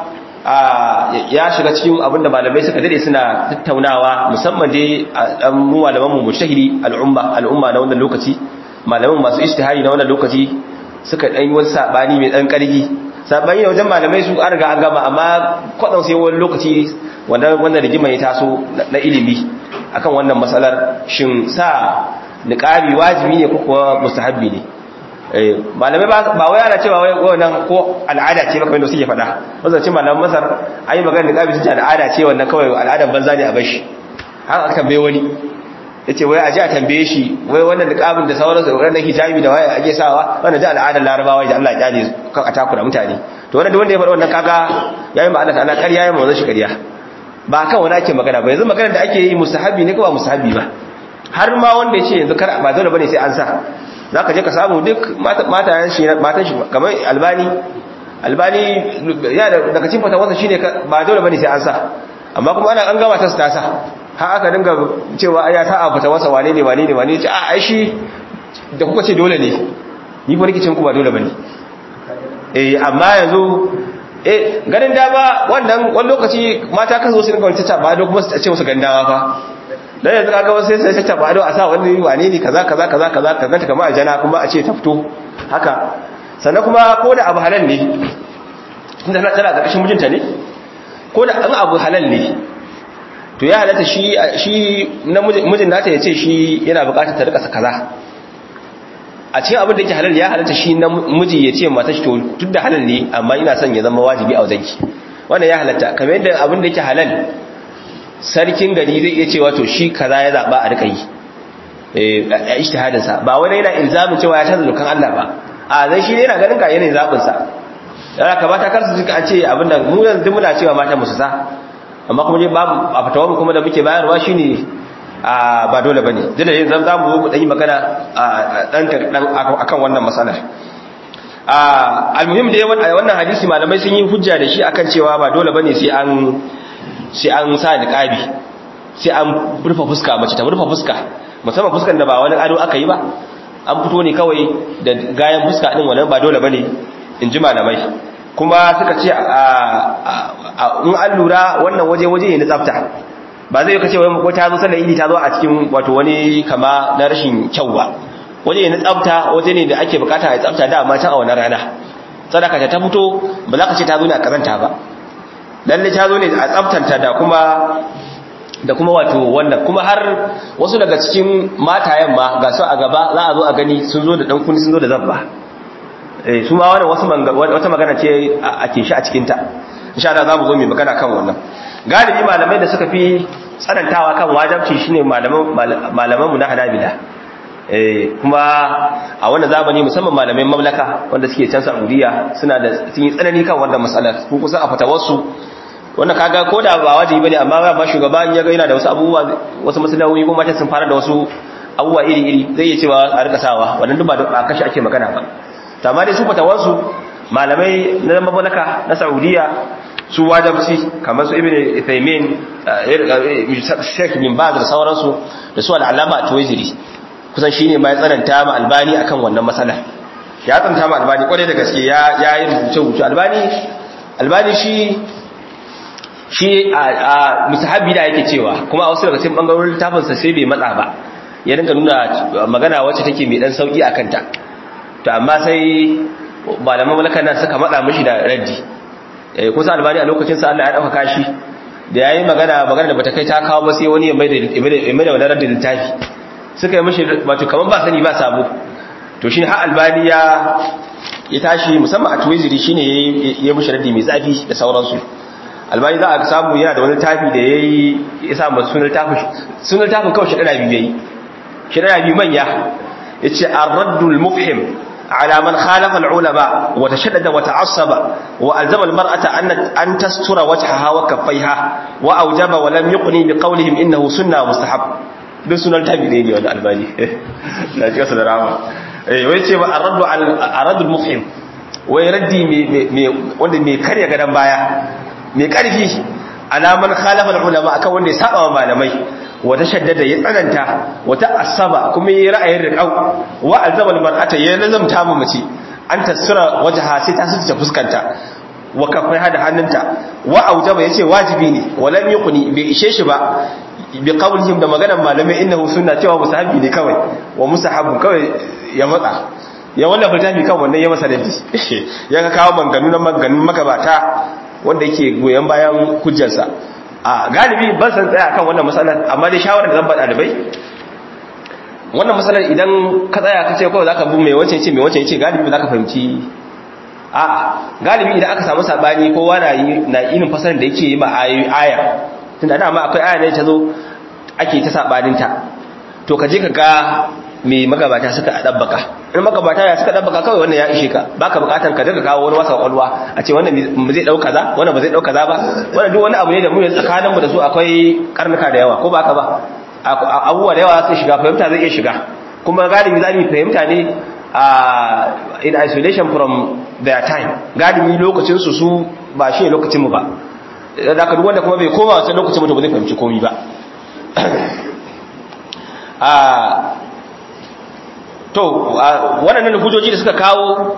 ya shiga cikin abinda malamai suka dade suna tattaunawa musamman dai dan mu malaman mu mujtahidi al'umma al'umma na wannan lokaci malaman masu ijtihadi na wannan lokaci suka dan yi wani sabani mai dan karfi sabani ne wajen malamai su an riga an gama amma kwadan sai wani lokaci wanda wannan rigima ya taso na ilimi akan wannan matsalar shin sa niqabi wajibi ne ko kuwa mustahabbi ne malamai ba wai ana cewa wai wannan ko al'ada ce kamar da suke faɗa wazancin malaman masar an yi magana niqabi sun ce al'ada ce wannan kawai al'adan banza ne a bashi haka aka tambaye wani ya ce wai a ji a tambaye shi wai wannan niqabin da sauransu da wannan hijabi da waye ake sawa wannan ji al'adar larabawa da Allah ya kyale kan a takura mutane to wannan wanda ya faɗa wannan kaga yayi ma Allah ta'ala ƙarya yayi manzon shi ƙarya ba kan wani ake magana ba yanzu magana da ake yi musahabi ne ko ba musahabi ba har ma wanda ya ce yanzu kar ba dole bane sai an sa za ka je ka samu duk matayen shi matan shi kamar albani albani ya daga cikin fatawarsa shine ba dole bane sai an sa amma kuma ana an gama ta su ta sa har aka dinga cewa ya ta a fatawarsa wane ne wane ne wane ce a ai shi da kuka ce dole ne ni ko rikicin ku ba dole bane eh amma yanzu eh ganin dama wannan wani lokaci mata kan zo su dinga wani ta ba do kuma su ce musu gandawa fa dan yanzu kaga wasu sai sai ta bado a sa wani wane ne kaza kaza kaza kaza kaga ta kamar aljana kuma a ce ta fito haka sannan kuma ko da abu halal ne tunda tana tana da kashin mijinta ne ko da an abu halal ne to ya halatta shi shi na mijin nata ya ce shi yana bukatar ta rika kaza a cikin abin da yake halal ya halatta shi na miji ya ce mata shi to duk da halal ne amma ina son ya zama wajibi a wajenki wannan ya halatta kamar yadda abin da yake halal sarkin gari zai iya cewa to shi kaza ya zaba a rika yi eh ijtihadin sa ba wani yana ilzamin cewa ya canza dokan Allah ba a zai shi ne yana ganin ka yanayin zabin sa dan haka mata kar su jika an ce abinda mu yanzu muna cewa mata musu sa amma kuma babu a fatawa kuma da muke bayarwa shine a ba dole bane dole yanzu za mu zo mu dan yi magana a dan dan akan wannan matsalar a almuhim dai wannan hadisi malamai sun yi hujja da shi akan cewa ba dole bane sai an sai an sa niqabi sai an rufe fuska mace ta rufe fuska musamman fuskan da ba wani ado aka yi ba an fito ne kawai da gayan fuska din wannan ba dole bane in ji malamai kuma suka ce in an lura wannan waje waje ne na tsafta ba zai kace wai ko ta zo sallar idi ta zo a cikin wato wani kama na rashin kyau ba waje ne na tsafta waje ne da ake bukata ya tsafta da amma can a wannan rana sadaka ta fito ba za ka ce ta zo ne a karanta ba lalle ta zo ne a tsaftanta da kuma da kuma wato wannan kuma har wasu daga cikin matayen ma ga su a gaba za a zo a gani sun zo da dan kuni sun zo da zabba eh su ma wannan wasu wata magana ce ake shi a cikin ta insha Allah za mu zo mu magana kan wannan galibi malamai da suka fi tsanantawa kan wajabci shine malaman malaman mu na Hanabila eh kuma a wannan zamani musamman malamai mamlaka wanda suke can Saudiya suna da sun yi tsanani kan wannan matsalar ko kusa a fatawarsu wannan kaga ko da ba wajibi bane amma ba shugaba in ya ga yana da wasu abubuwa wasu maslahohi ko mata sun fara da wasu abubuwa iri iri zai iya cewa a rika sawa wannan duk ba da kashi ake magana ba to amma dai su fatawarsu malamai na mamlaka na Saudiya su wajabci kamar su ibn Uthaymeen Sheikh bin Baz da sauransu da su al-Allama Tuwaiziri kusan shine mai tsananta ma Albani akan wannan masala ya tsananta ma Albani kwarai da gaske ya ya yi rubuce rubuce Albani Albani shi shi a musahabi da yake cewa kuma a wasu daga cikin bangarorin littafin sa sai bai matsa ba ya dinga nuna magana wacce take mai dan sauki akan ta to amma sai malaman malakan nan suka matsa mishi da raddi kusa albani a lokacin sa Allah ya dauka kashi da yayi magana magana da bata kai ta kawo ba sai wani ya mai da ya mai da wannan raddin littafi suka yi mishi wato kaman ba sani ba sabo to shi har albani ya ya tashi musamman a tuwiziri shine ya mishi raddi mai zafi da sauransu albani za a samu yana da wani tafi da yayi ya sa masa sunan tafi sunan tafi kawai shi dana biyu yayi shi dana biyu manya yace ar-raddul mufhim على من خالف العلماء وتشدد وتعصب وألزم المرأة أن, أن تستر وجهها وكفيها وأوجب ولم يقني بقولهم إنه سنة مستحب دون سنة التابعين ولا الباني لا تقصد الرعامة ويتي الرد على الرد المفهم ويردي wanda mai karya gadan baya mai karfi alaman khalafa ulama akan wanda ya saba wa malamai wata shaddada ya tsananta wata asaba kuma yi ra'ayin riƙau wa alzamal mar'ata ya lazamta mu mace an tasira wajha sai ta suce fuskanta wa kafai hada hannunta wa aujaba yace wajibi ne walam yuqni bai ishe shi ba bi qawlihim da maganar malamai innahu sunna cewa musahabi ne kawai wa musahabu kawai ya matsa ya wannan fitafi kan wannan ya masa dadi ya ka kawo manganu na manganun magabata wanda yake goyen bayan hujjarsa a galibi ban san tsaya kan wannan matsalar amma dai shawarar da zan ba ɗalibai wannan matsalar idan ka tsaya ka ce kawai za ka bu mai wancan ce mai wancan ce galibi za ka fahimci a galibi idan aka samu saɓani kowa na irin fasarar da yake yi ma aya tun da dama akwai aya ne ta zo ake ta saɓaninta to ka je ka ga mai magabata suka ɗabbaka in magabata ya suka ɗabbaka kawai wannan ya ishe ka baka bukatan ka daga kawo wani wasa kwalwa a ce wannan ba zai ɗauka za wannan ba zai ɗauka za ba wannan duk wani abu ne da mu yanzu tsakaninmu da su akwai karnuka da yawa ko ba ka ba abubuwa da yawa sai shiga fahimta zai iya shiga kuma galibi za mu fahimta ne in isolation from their time galibi lokacin su su ba shi lokacin mu ba da ka duk wanda kuma bai koma wasu lokacin mu to ba zai fahimci komai ba to waɗannan hujjoji da suka kawo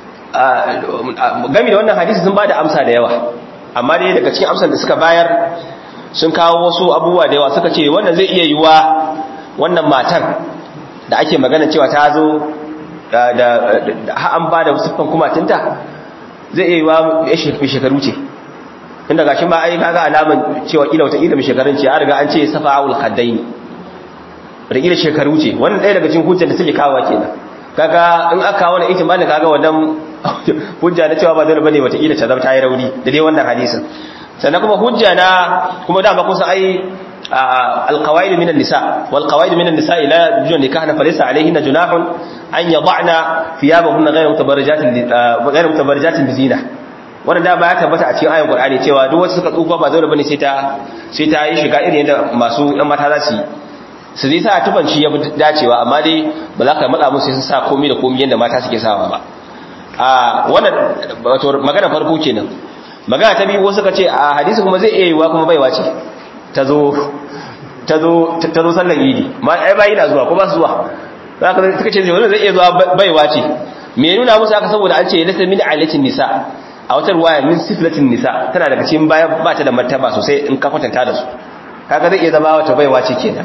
gami da wannan hadisi sun ba da amsa da yawa amma dai daga cikin amsar da suka bayar sun kawo wasu abubuwa da yawa suka ce wannan zai iya yiwa wannan matar da ake magana cewa ta zo da an ba da siffan kumatinta zai iya yiwa ya shekaru ce inda gashi ma ai kaga alaman cewa kila wata ilimin shekarun ce an riga an ce safa'ul khaddaini rikida shekaru ce wannan ɗaya daga cikin hujjar da suke kawo kenan kaga in aka wani ihtimali kaga wannan hujja na cewa ba dole bane wata ila ta zama ta yi rauni da dai wannan hadisin sannan kuma hujja na kuma dama kusa ai alqawaid min an-nisa wal qawaid min an-nisa ila jun nikahna falaysa alayhinna junahun an yad'na thiyabahunna ghayra mutabarrijatin ghayra mutabarrijatin bizina wannan da ba ya tabbata a cikin ayin Qur'ani cewa duk wasu suka tsufa ba zaure bane sai ta sai ta yi shiga irin yadda masu ɗan mata za su yi su zai sa tufan shi ya fi dacewa amma dai ba za ka matsa musu sun sa komai da komai yadda mata suke sawa ba a wannan wato magana farko kenan magana ta biyu wasu ka ce a hadisi kuma zai iya yiwa kuma baiwa ce ta zo ta zo ta zo sallan idi ma ai bayi na zuwa ko ba su zuwa za ka suka ce wannan zai iya zuwa baiwa ce me nuna musu haka saboda an ce lasa min alatin nisa a wata ruwaya min siflatin nisa tana daga cikin bayan ba ta da martaba sosai in ka kwatanta da su kaga zai iya zama wata baiwa ce kenan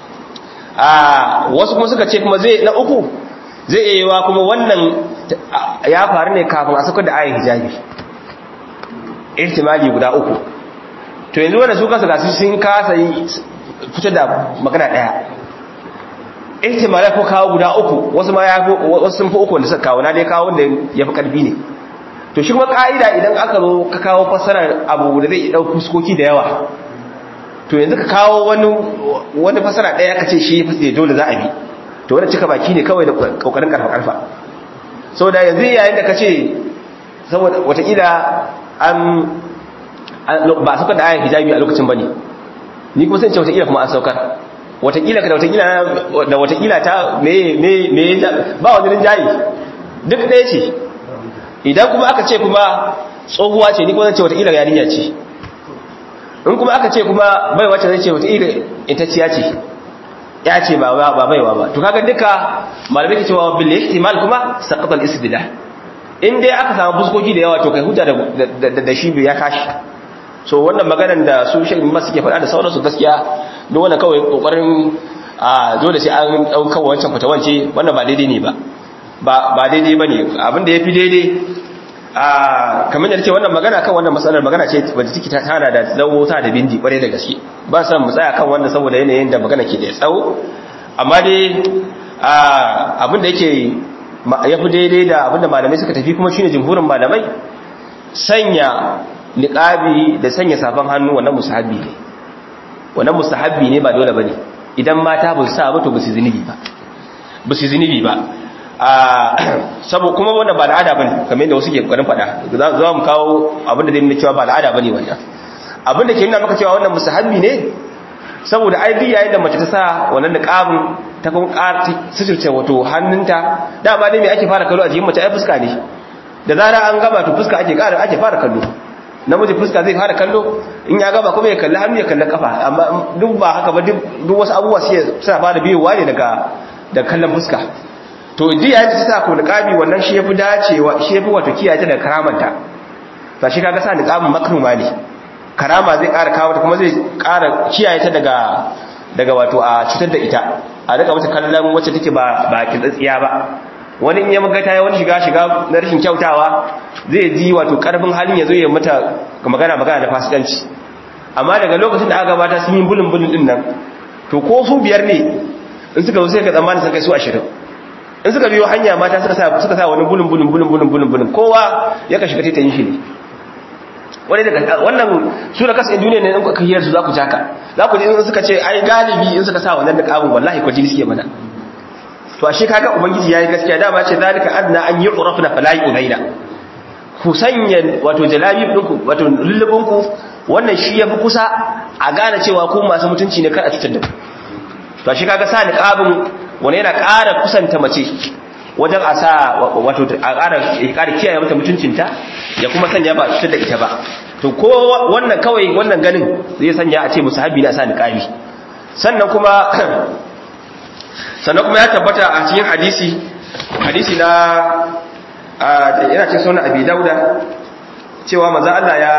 a wasu kuma suka ce kuma zai na uku zai iya yiwa kuma wannan ya faru ne kafin a saukar da ayin hijabi ihtimali guda uku to yanzu wanda su kasa gasu sun kasa yi fitar da magana daya ihtimali ko kawo guda uku wasu ma ya wasu sun fi uku wanda suka kawo na dai kawo wanda ya fi karfi ne to shi kuma ka'ida idan aka zo ka kawo fassarar abu da zai ɗau fuskoki da yawa to yanzu ka kawo wani wani fassara ɗaya ka ce shi ya fi dole za a bi to wani cika baki ne kawai da ƙoƙarin ƙarfa ƙarfa sau da yanzu yayin da ka ce saboda watakila an ba a saukar da ayan hijabi a lokacin ba ne ni kuma sun ce watakila kuma an saukar watakila ka da watakila da watakila ta me me me ba wani rinjaye duk ɗaya ce idan kuma aka ce kuma tsohuwa ce ni kuma zan ce wataƙila yarinya ce in kuma aka ce kuma bai wacce zai ce wataƙila intacciya ce ya ce ba baiwa ba to kaga duka malamai ke cewa bil ihtimal kuma saqata al istidlal in dai aka samu buskoki da yawa to kai hujja da da shi ya kashi so wannan maganar da su shi ma suke faɗa da sauransu gaskiya duk wannan kawai kokarin a dole sai an dauka wancan fatawance wannan ba daidai ne ba ba daidai ba ne abinda ya fi daidai a kamar da ce wannan magana kan wannan matsalar magana ce wadda ciki tana da tsawo ta da bindi kwarai da gaske ba san mu tsaya kan wannan saboda yanayin da magana ke da tsawo amma dai abinda yake ya fi daidai da abinda malamai suka tafi kuma shine jumhurin malamai sanya niqabi da sanya safan hannu wannan musahabi ne wannan musahabi ne ba dole bane idan mata ba su sa ba to ba su zinubi ba ba su zinubi ba sabo kuma wannan ba al'ada bane kamar yadda wasu ke kokarin fada za mu kawo abin da zai nuna cewa ba al'ada bane wannan abin da ke nuna maka cewa wannan musahabi ne saboda ai duk yayin da mace ta sa wannan niqabin ta kuma ƙara sitirce wato hannunta dama dai me ake fara kallo a jikin mace ai fuska ne da zara an gaba to fuska ake ƙara ake fara kallo namiji fuska zai fara kallo in ya gaba kuma ya kalli hannu ya kalli kafa amma duk ba haka ba duk wasu abubuwa suna fara biyowa ne daga da kallon fuska to ji yayin da ta sa ko niqabi wannan shi yafi dacewa shi yafi wato kiyaye ta da karamanta to shi kaga sa niqabin makruma ne karama zai ƙara kawo ta kuma zai ƙara kiyaye ta daga daga wato a cutar da ita a daga mata kallon wacce take ba ba kitsatsiya ba wani in ya maga ta yi wani shiga shiga na rashin kyautawa zai ji wato karfin halin ya zo ya mata magana magana da fasikanci amma daga lokacin da aka gabata sun yi bulun bulun din nan to ko su biyar ne in suka zo sai ka tsammani sun kai su ashirin in suka biyo hanya mata suka sa suka sa wani bulun bulun bulun bulun bulun bulun kowa ya ka shiga taitayin shi ne wani daga wannan su da kasan duniya ne in kuka hiyar su za ku jaka za ku ji in suka ce ai galibi in suka sa wannan da kabin wallahi ko jini suke mana to ashe kaga ubangiji yayi gaskiya da ba ce zalika adna an yu'rafna fala yu'laina ku sanya wato jalabi ɗinku wato lullubinku wannan shi ya fi kusa a gane cewa ku masu mutunci ne kar a cutar da ku to shi kaga sa niqabin wani yana ƙara kusanta mace wajen a sa wato a ƙara ƙara kiyaye mata mutuncinta ya kuma sanya ba cutar da ita ba to ko wannan kawai wannan ganin zai sanya a ce musahabi na sa niqabi sannan kuma sannan kuma ya tabbata a cikin hadisi hadisi na yana cikin sunan abi dauda cewa manzo Allah ya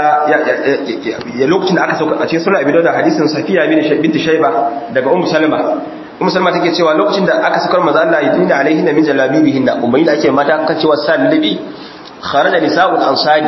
ya lokacin da aka sauka a cikin sunan abi dauda hadisin safiya binti shayba daga ummu salma ummu salma take cewa lokacin da aka saukar manzo Allah yidina alaihinna min jalabibihinna ummi da ake mata kan cewa sallabi kharaja nisa'ul ansari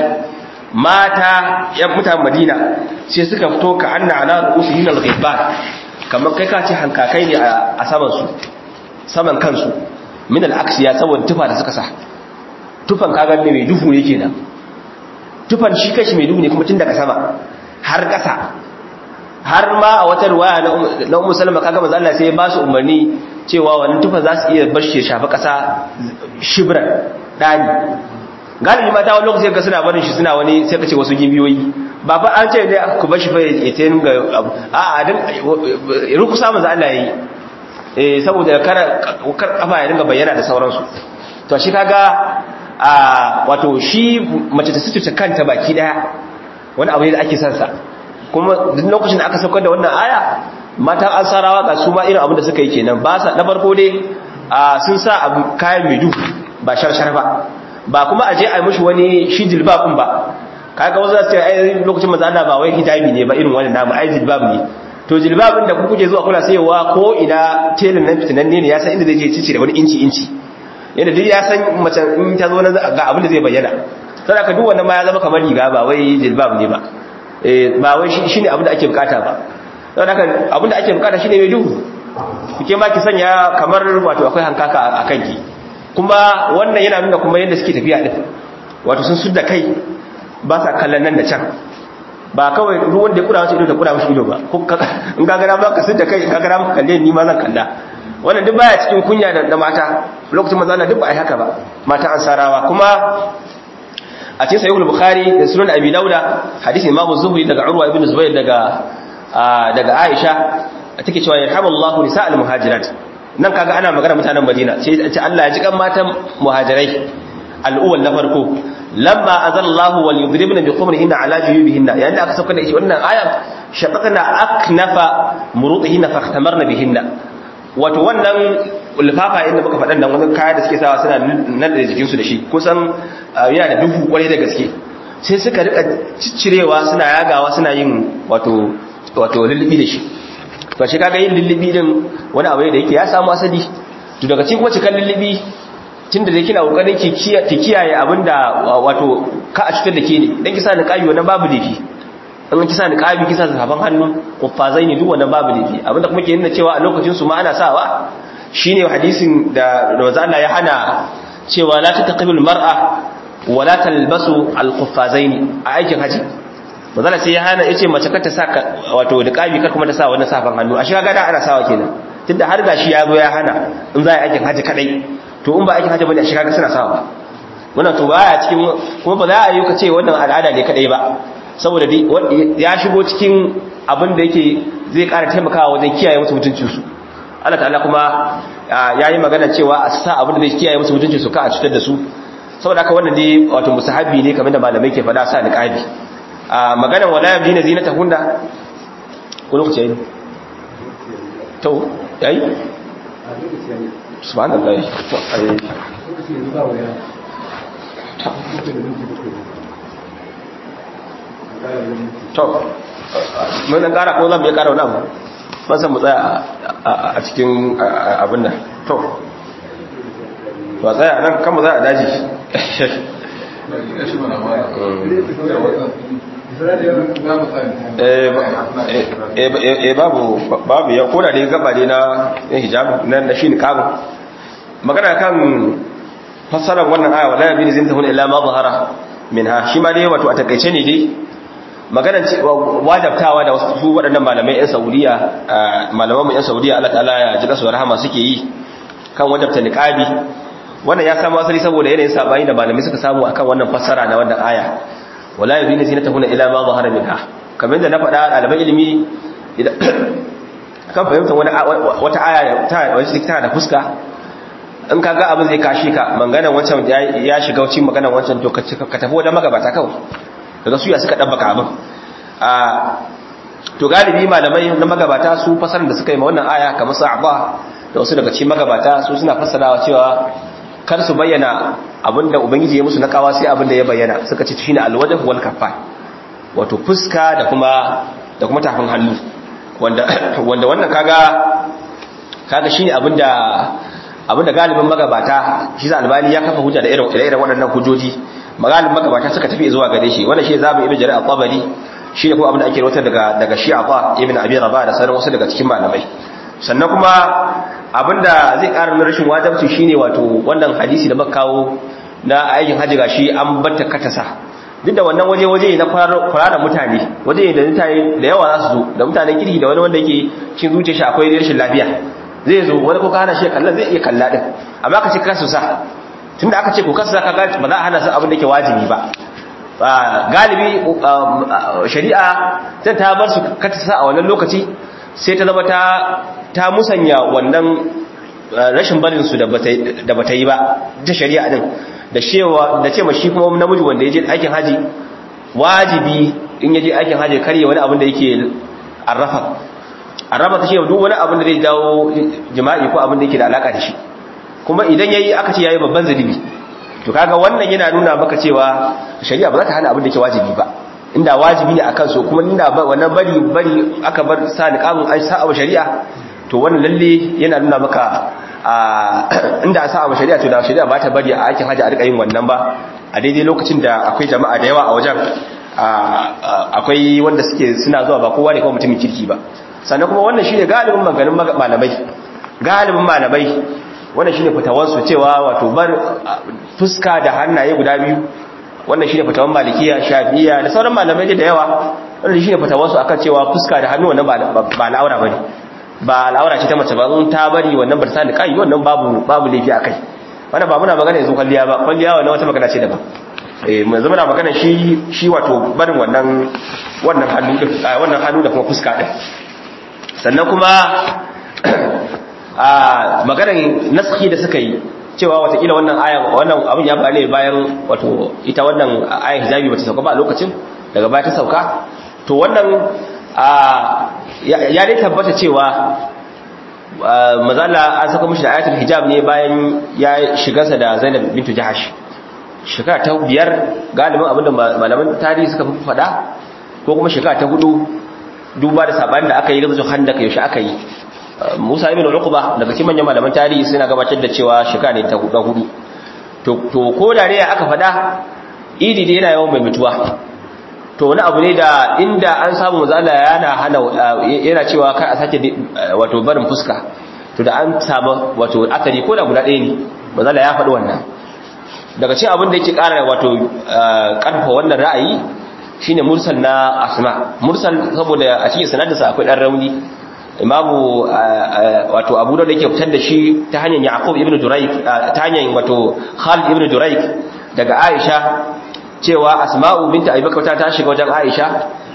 mata yan mutan madina sai suka fito ka anna ala ru'usihin al-ghibban kamar kai ka ce hankakai ne a saman su saman kansu min al-aksiya saboda tufa da suka sa tufan kagan ne mai duhu ne kenan tufan shi kashi mai duhu ne kuma tun daga sama har ƙasa har ma a wata ruwaya na ummu salama kaga manzo Allah sai ya ba su umarni cewa wannan tufa za su iya bar shi shafi ƙasa shibran dani galibi mata wani lokaci ga suna barin shi suna wani sai ka ce wasu gibiyoyi ba fa an ce ne ku bar shi fa ya ta ga abu a a din rukusa manzo Allah yayi eh saboda kar kar kafa ya dinga bayyana da sauransu to shi kaga a wato shi mace ta sututa kanta baki daya wani abu ne da ake son sa kuma duk lokacin da aka saukar da wannan aya matan ansarawa ga su ma irin abin da suka yi kenan ba sa na farko dai sun sa abu kayan mai duhu ba sharshar ba ba kuma a je a yi mushi wani shi jilbabin ba kaga wasu zasu ce ai lokacin maza Allah ba wai hijabi ne ba irin wannan namu ai jilbab ne to jilbabin da ku kuke zuwa kula sayewa ko ina telin nan fitinanne ne ya san inda zai je cici da wani inci inci yadda duk ya san mace in ta zo na ga abin da zai bayyana sai ka duk wannan ma ya zama kamar riga ba wai jilbab ne ba eh ba wai shine abin da ake bukata ba don haka abin da ake bukata shine mai duhu kuke ma ki sanya kamar wato akwai hankaka a kanki kuma wannan yana nuna kuma yadda suke tafiya din wato sun sudda kai ba sa kallon nan da can ba kawai ruwan da ya kura wasu ido da kura mashi ido ba in ka gara ba ka sudda kai ka gara maka kalle ni ma zan kalla wannan duk baya cikin kunya da mata lokacin maza na duk ba a yi haka ba mata ansarawa kuma a cikin sahihul bukhari da sunan abi dauda hadisi imamu zuhri daga urwa ibn zubair daga daga aisha take cewa yarhamullahu nisa'al muhajirat nan kaga ana magana mutanen madina sai ce Allah ya ji kan matan muhajirai al'uwal na farko lamma azallahu wal yudribna bi khumrihinna ala juyubihinna yayin da aka sauka da shi wannan ayan shaqaqna aknafa murudihinna fahtamarna bihinna wato wannan ulfafa inda muka faɗan nan wani kaya da suke sawa suna nan da jikinsu da shi kusan yana da duhu kwarai da gaske sai suka rika ciccirewa suna yagawa suna yin wato wato lullubi da shi to shi kaga yin lullubi din wani abu ne da yake ya samu asali to daga cikin wacce kan lullubi tunda da kina kokarin ki kiyaye abinda wato ka a cutar da ke ne dan kisa niqabi wannan babu dafi in kisa niqabi kisa zafan hannu kuffazai ne duk wannan babu dafi abinda kuma ke nuna cewa a lokacin su ma ana sawa shine hadisin da manzo Allah ya hana cewa la tataqibul mar'a wa la talbasu al-quffazain a aikin haji manzo Allah sai ya hana yace mace kar ta saka wato niqabi kar kuma ta sa wannan safan hannu a shi kaga da ana sawa kenan tunda har gashi ya zo ya hana in za a aikin haji kadai to in ba aikin haji bane a shi kaga suna sawa wannan to baya cikin kuma ba za a yi ka ce wannan al'ada ne kadai ba saboda ya shigo cikin abin da yake zai ƙara taimakawa wajen kiyaye musu mutuncinsu Allah ta'ala kuma ya yi magana cewa a sa abin da zai kiyaye musu mutuncinsu ka a cutar da su saboda haka wannan dai wato musahabi ne kamar da malamai ke faɗa sa niqabi a maganar wala yabdina zinatahunna ko lokaci yayi to yayi subhanallahi to ai to mun dan kara ko zan iya kara wani abu ban san mu tsaya a cikin abin nan to ba tsaya nan kan mu tsaya a daji eh babu babu ya koda da gaba ne na hijab nan da shi ni kabu magana kan fassarar wannan aya wala yabini zinatahun illa ma zahara minha shi ma dai wato a takaice ne dai maganar wajabtawa da wasu waɗannan malamai 'yan saudiya malamanmu 'yan saudiya Allah ta'ala ya ji kasuwar rahama suke yi kan wajabta niqabi wannan ya samu asali saboda yanayin sabani da malamai suka samu akan wannan fassara na wannan aya wala yuzina zinatahunna ila ma zahara minha kamar da na faɗa ɗaliban ilimi kan fahimtar wani wata aya ta wacce tana da fuska in ka ga abin zai kashi ka maganar wancan ya shiga cikin maganar wancan to ka tafi wajen magabata kawai daga suya suka ɗabbaka abin to galibi malamai na magabata su fasarar da suka yi ma wannan aya kamar sa'aba da wasu daga cikin magabata su suna fassarawa cewa kar su bayyana abinda ubangiji ya musu na kawa sai abinda ya bayyana suka ce shine alwajh wal kaffa wato fuska da kuma da kuma tafin hannu wanda wanda wannan kaga kaga shine abinda abinda galibin magabata shi za albani ya kafa hujja da irin irin waɗannan hujjoji magalin magabata suka tafi zuwa gare shi wannan shi zabi ibn jarir al-tabari shi ne kuma abin da ake rawatar daga daga shi'a ibn abi rabah da sauran wasu daga cikin malamai sannan kuma abinda zai ƙara nuna rashin wajibci shine wato wannan hadisi da muka kawo na aikin haji gashi an batta katasa duk da wannan waje waje na kwararar mutane waje da mutane da yawa za su zo da mutanen kirki da wani wanda yake cin zuciya shi akwai rashin lafiya zai zo wani ko ka hana shi kalla zai iya kalla din amma ka ce ka su sa tunda aka ce ko kasu ka ga ba za a hana su abin da yake wajibi ba galibi shari'a zai ta bar su kata sa a wannan lokaci sai ta zama ta ta musanya wannan rashin barin su da bata yi ba ta shari'a din da cewa da cewa shi kuma namiji wanda ya je aikin haji wajibi in ya je aikin haji karye wani abin da yake arrafa arrafa ta ce duk wani abin da zai dawo jima'i ko abin da yake da alaka da shi kuma idan yayi aka ce yayi babban zalibi to kaga wannan yana nuna maka cewa shari'a ba za ta hana abin da yake wajibi ba inda wajibi ne akan so kuma inda wannan bari bari aka bar sa niqabin an sa shari'a to wannan lalle yana nuna maka inda a sa abu shari'a to da shari'a ba ta bari a aikin hajji a rika yin wannan ba a daidai lokacin da akwai jama'a da yawa a wajen akwai wanda suke suna zuwa ba kowa ne kawai mutumin kirki ba sannan kuma wannan shine galibin maganin malamai galibin malamai wannan shine fitawansu cewa wato bar fuska da hannaye guda biyu wannan shine fitawan malikiya shafi'iyya da sauran malamai da yawa wannan shine fitawansu akan cewa fuska da hannu wannan ba al'aura bane ba al'aura ce ta mace ba in ta bari wannan bar sani kai wannan babu babu laifi akai wannan ba muna magana yanzu kwalliya ba kwalliya wannan wata magana ce daban eh mun zama na magana shi shi wato barin wannan wannan hannu din wannan hannu da kuma fuska din sannan kuma a maganar naskhi da suka yi cewa watakila wannan aya wannan abin ya faru bayan wato ita wannan ayan hijabi bata sauka ba a lokacin daga baya ta sauka to wannan ya dai tabbata cewa mazala an saka mishi da ayatul hijab ne bayan ya shigarsa da Zainab bintu Jahash shekara ta biyar galibin abinda malaman tarihi suka fi faɗa ko kuma shekara ta hudu duba da sabanin da aka yi gazo handaka yaushe aka yi Musa ibn Uqba daga cikin manyan malaman tarihi suna gabatar da cewa shekara ne ta hudu to to ko da ne aka faɗa idi dai yana yawan mai mutuwa to wani abu ne da inda an samu mazala yana hana yana cewa kar a sake wato barin fuska to da an samu wato akari ko da guda ɗaya ne mazala ya faɗi wannan daga cikin abin da yake ƙara wato ƙarfa wannan ra'ayi shine mursal na asma mursal saboda a cikin sanadinsa akwai ɗan rauni imamu wato abu da yake fitar da shi ta hanyar yaqub ibn duraik ta hanyar wato khalid ibn duraik daga aisha cewa asma'u binta abubakar ta ta shiga wajen aisha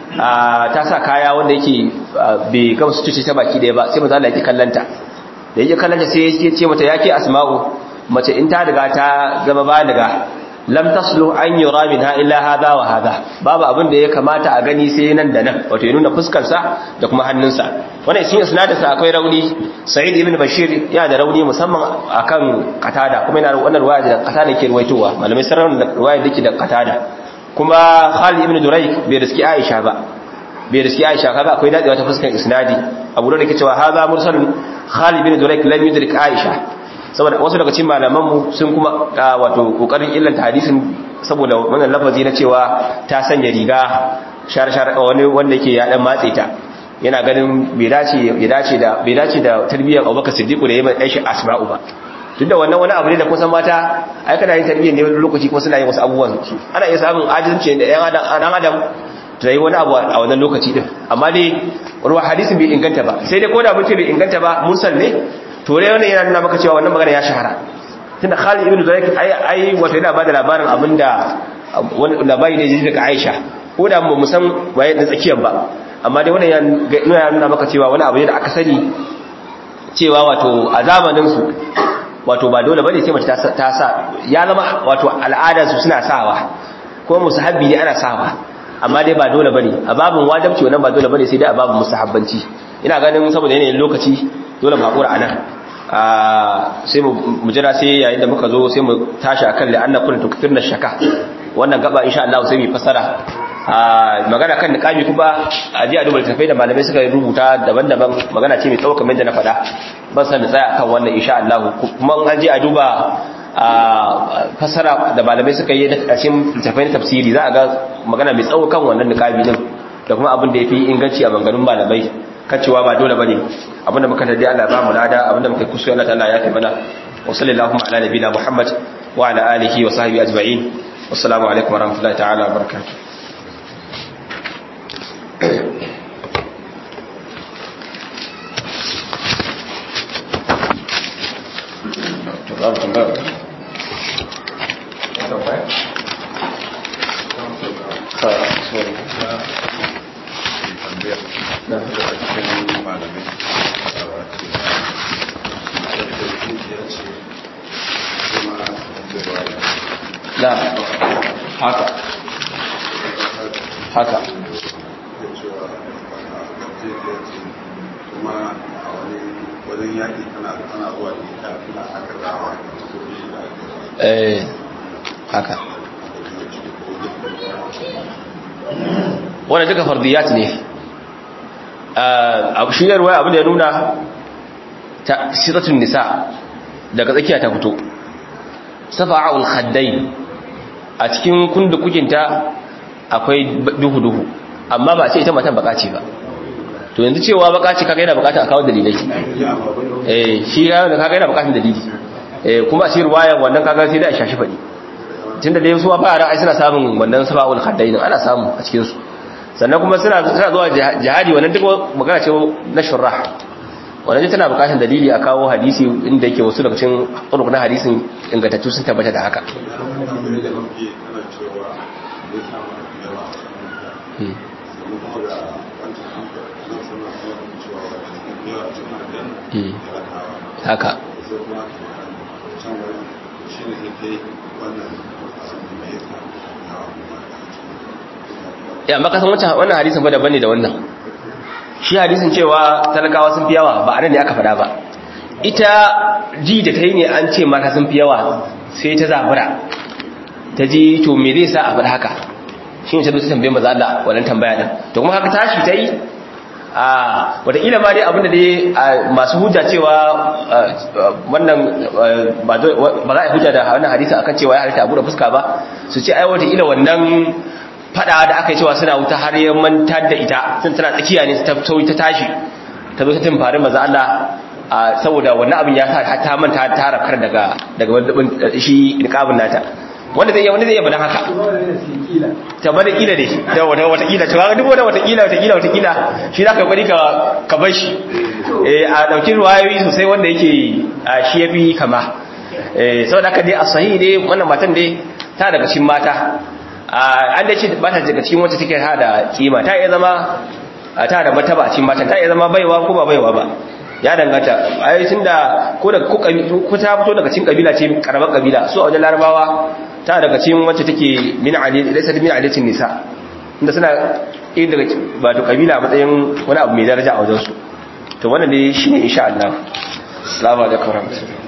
ta sa kaya wanda yake bai gama su tuce ta baki daya ba sai maza Allah yake kallanta da yake kallanta sai yake ce mata yake asma'u mace in ta riga ta zama baliga lam taslu an yura minha illa hadha wa hadha babu abin da ya kamata a gani sai nan da nan wato ya nuna fuskar sa da kuma hannunsa wannan shi isnadin sa akwai rauni sa'id ibn bashir ya da rauni musamman akan qatada kuma yana wannan riwaya da qatada yake ruwaitowa malamai sarrafa da riwaya dake da qatada kuma khalid ibn durayk bai riski aisha ba bai riski aisha kaga akwai dadewa ta fuskar isnadi abu da yake cewa hadha mursalun khalid ibn durayk lam yudrik aisha saboda wasu daga cikin malamanmu sun kuma wato kokarin illanta hadisin saboda wannan lafazi na cewa ta sanya riga shar-shar wani wanda yake ya dan matse ta yana ganin bai dace bai dace da bai dace da tarbiyyar Abubakar Siddiq da yayin aishi Asma'u ba tunda wannan wani abu ne da kusan mata ai kana yin tarbiyyar ne wani lokaci kuma suna yin wasu abubuwan su ana iya samun ajinci da yan adam dan adam ta yi wani abu a wannan lokaci din amma dai ruwa hadisin bai inganta ba sai dai ko da mutum bai inganta ba mursal ne to dai wannan yana nuna maka cewa wannan magana ya shahara tunda Khalid ibn Zuraik ai ai wato yana bada labarin abinda wani labari ne jiji daga Aisha ko da mu san waye da tsakiyar ba amma dai wannan yana nuna maka cewa wani abu ne da aka sani cewa wato a zamanin su wato ba dole bane sai mace ta sa ya zama wato al'adar su suna sawa ko musahabbi ne ana sawa amma dai ba dole bane a babin wajibci wannan ba dole bane sai dai a babin musahabbanci ina ganin saboda yanayin lokaci dole mu hakura anan sai mu jira sai yayin da muka zo sai mu tashi akan la'anna kun tukfirna shaka wannan gaba insha Allah sai mu fasara magana kan niqabi kuma a ji a duba tafai da malamai suka rubuta daban-daban magana ce mai tsawo kamar da na faɗa ban san da tsaya akan wannan insha Allah kuma an ji a duba fasara da malamai suka yi a cikin tafai na tafsiri za a ga magana mai tsawo kan wannan niqabi din da kuma abin da yafi inganci a maganganun malamai kacewa ba dole bane abinda muka tadi Allah ba mu lada abinda muka kusa Allah ta'ala ya kai mana wa sallallahu ala nabiyina Muhammad wa ala alihi wa sahbihi ajma'in wassalamu alaikum warahmatullahi ta'ala wabarakatuh babu tambaya na haka haka kuma a wani wajen yaƙi tana tana zuwa da ita tana aka zawa eh haka wannan duka fardiyat ne a shiyarwa abin da ya nuna ta siratun nisa daga tsakiya ta fito safa'ul khaddai a cikin kundukukinta akwai duhu-duhu amma ba sai ita matan bakaci ba to yanzu cewa bakaci kaga yana bukata a kawo dalilai eh shi ya da kaga yana bukatun dalili eh kuma a cikin ruwayan wannan kaga sai da a shashi fadi tunda dai su ba fara ai suna samun wannan safa'ul khaddai ana samu a cikin su sannan kuma suna suna zuwa jihadi wannan duk magana ce na shurrah wannan tana bukatun dalili a kawo hadisi inda yake wasu daga cikin na hadisin ingantattu sun tabbata da haka haka ya maka san wancan wannan hadisin ba daban ne da wannan shi hadisin cewa talakawa sun fi yawa ba anan ne aka faɗa ba ita ji da ta yi ne an ce mata sun fi yawa sai ta zabura ta ji to me zai sa a faɗa haka shi ne ta zo ta tambaye maza Allah wannan tambaya din to kuma haka tashi ta yi a wataƙila ma dai abinda dai masu hujja cewa wannan ba za a yi hujja da wannan hadisa akan cewa ya halitta abu da fuska ba su ce ai wataƙila wannan fada da aka yi cewa suna wuta har ya mantar da ita sun tana tsakiya ne ta sauyi ta tashi ta zo ta timfari maza Allah saboda wannan abin ya sa ta manta ta rafkar daga daga wadabin shi niqabin nata wanda zai iya wanda zai iya badan haka ta bada kila ne da wata wata kila to ga duk wanda wata kila wata kila wata kila shi zaka bari ka ka bar shi eh a dauki ruwayoyi sosai wanda yake shi yafi kama eh saboda haka dai a sahihi dai wannan matan dai ta daga cikin mata an da ce ba ta daga cikin wacce take ta da kima ta iya zama ta da martaba a cikin matan ta iya zama baiwa ko ba baiwa ba ya danganta ai tunda ko da ko ta fito daga cikin kabila ce karamar kabila su a wajen larabawa ta daga cikin wacce take min ali laysa min aliyatin nisa inda suna irin daga wato kabila a matsayin wani abu mai daraja a wajen su to wannan ne shine insha Allah assalamu alaikum warahmatullahi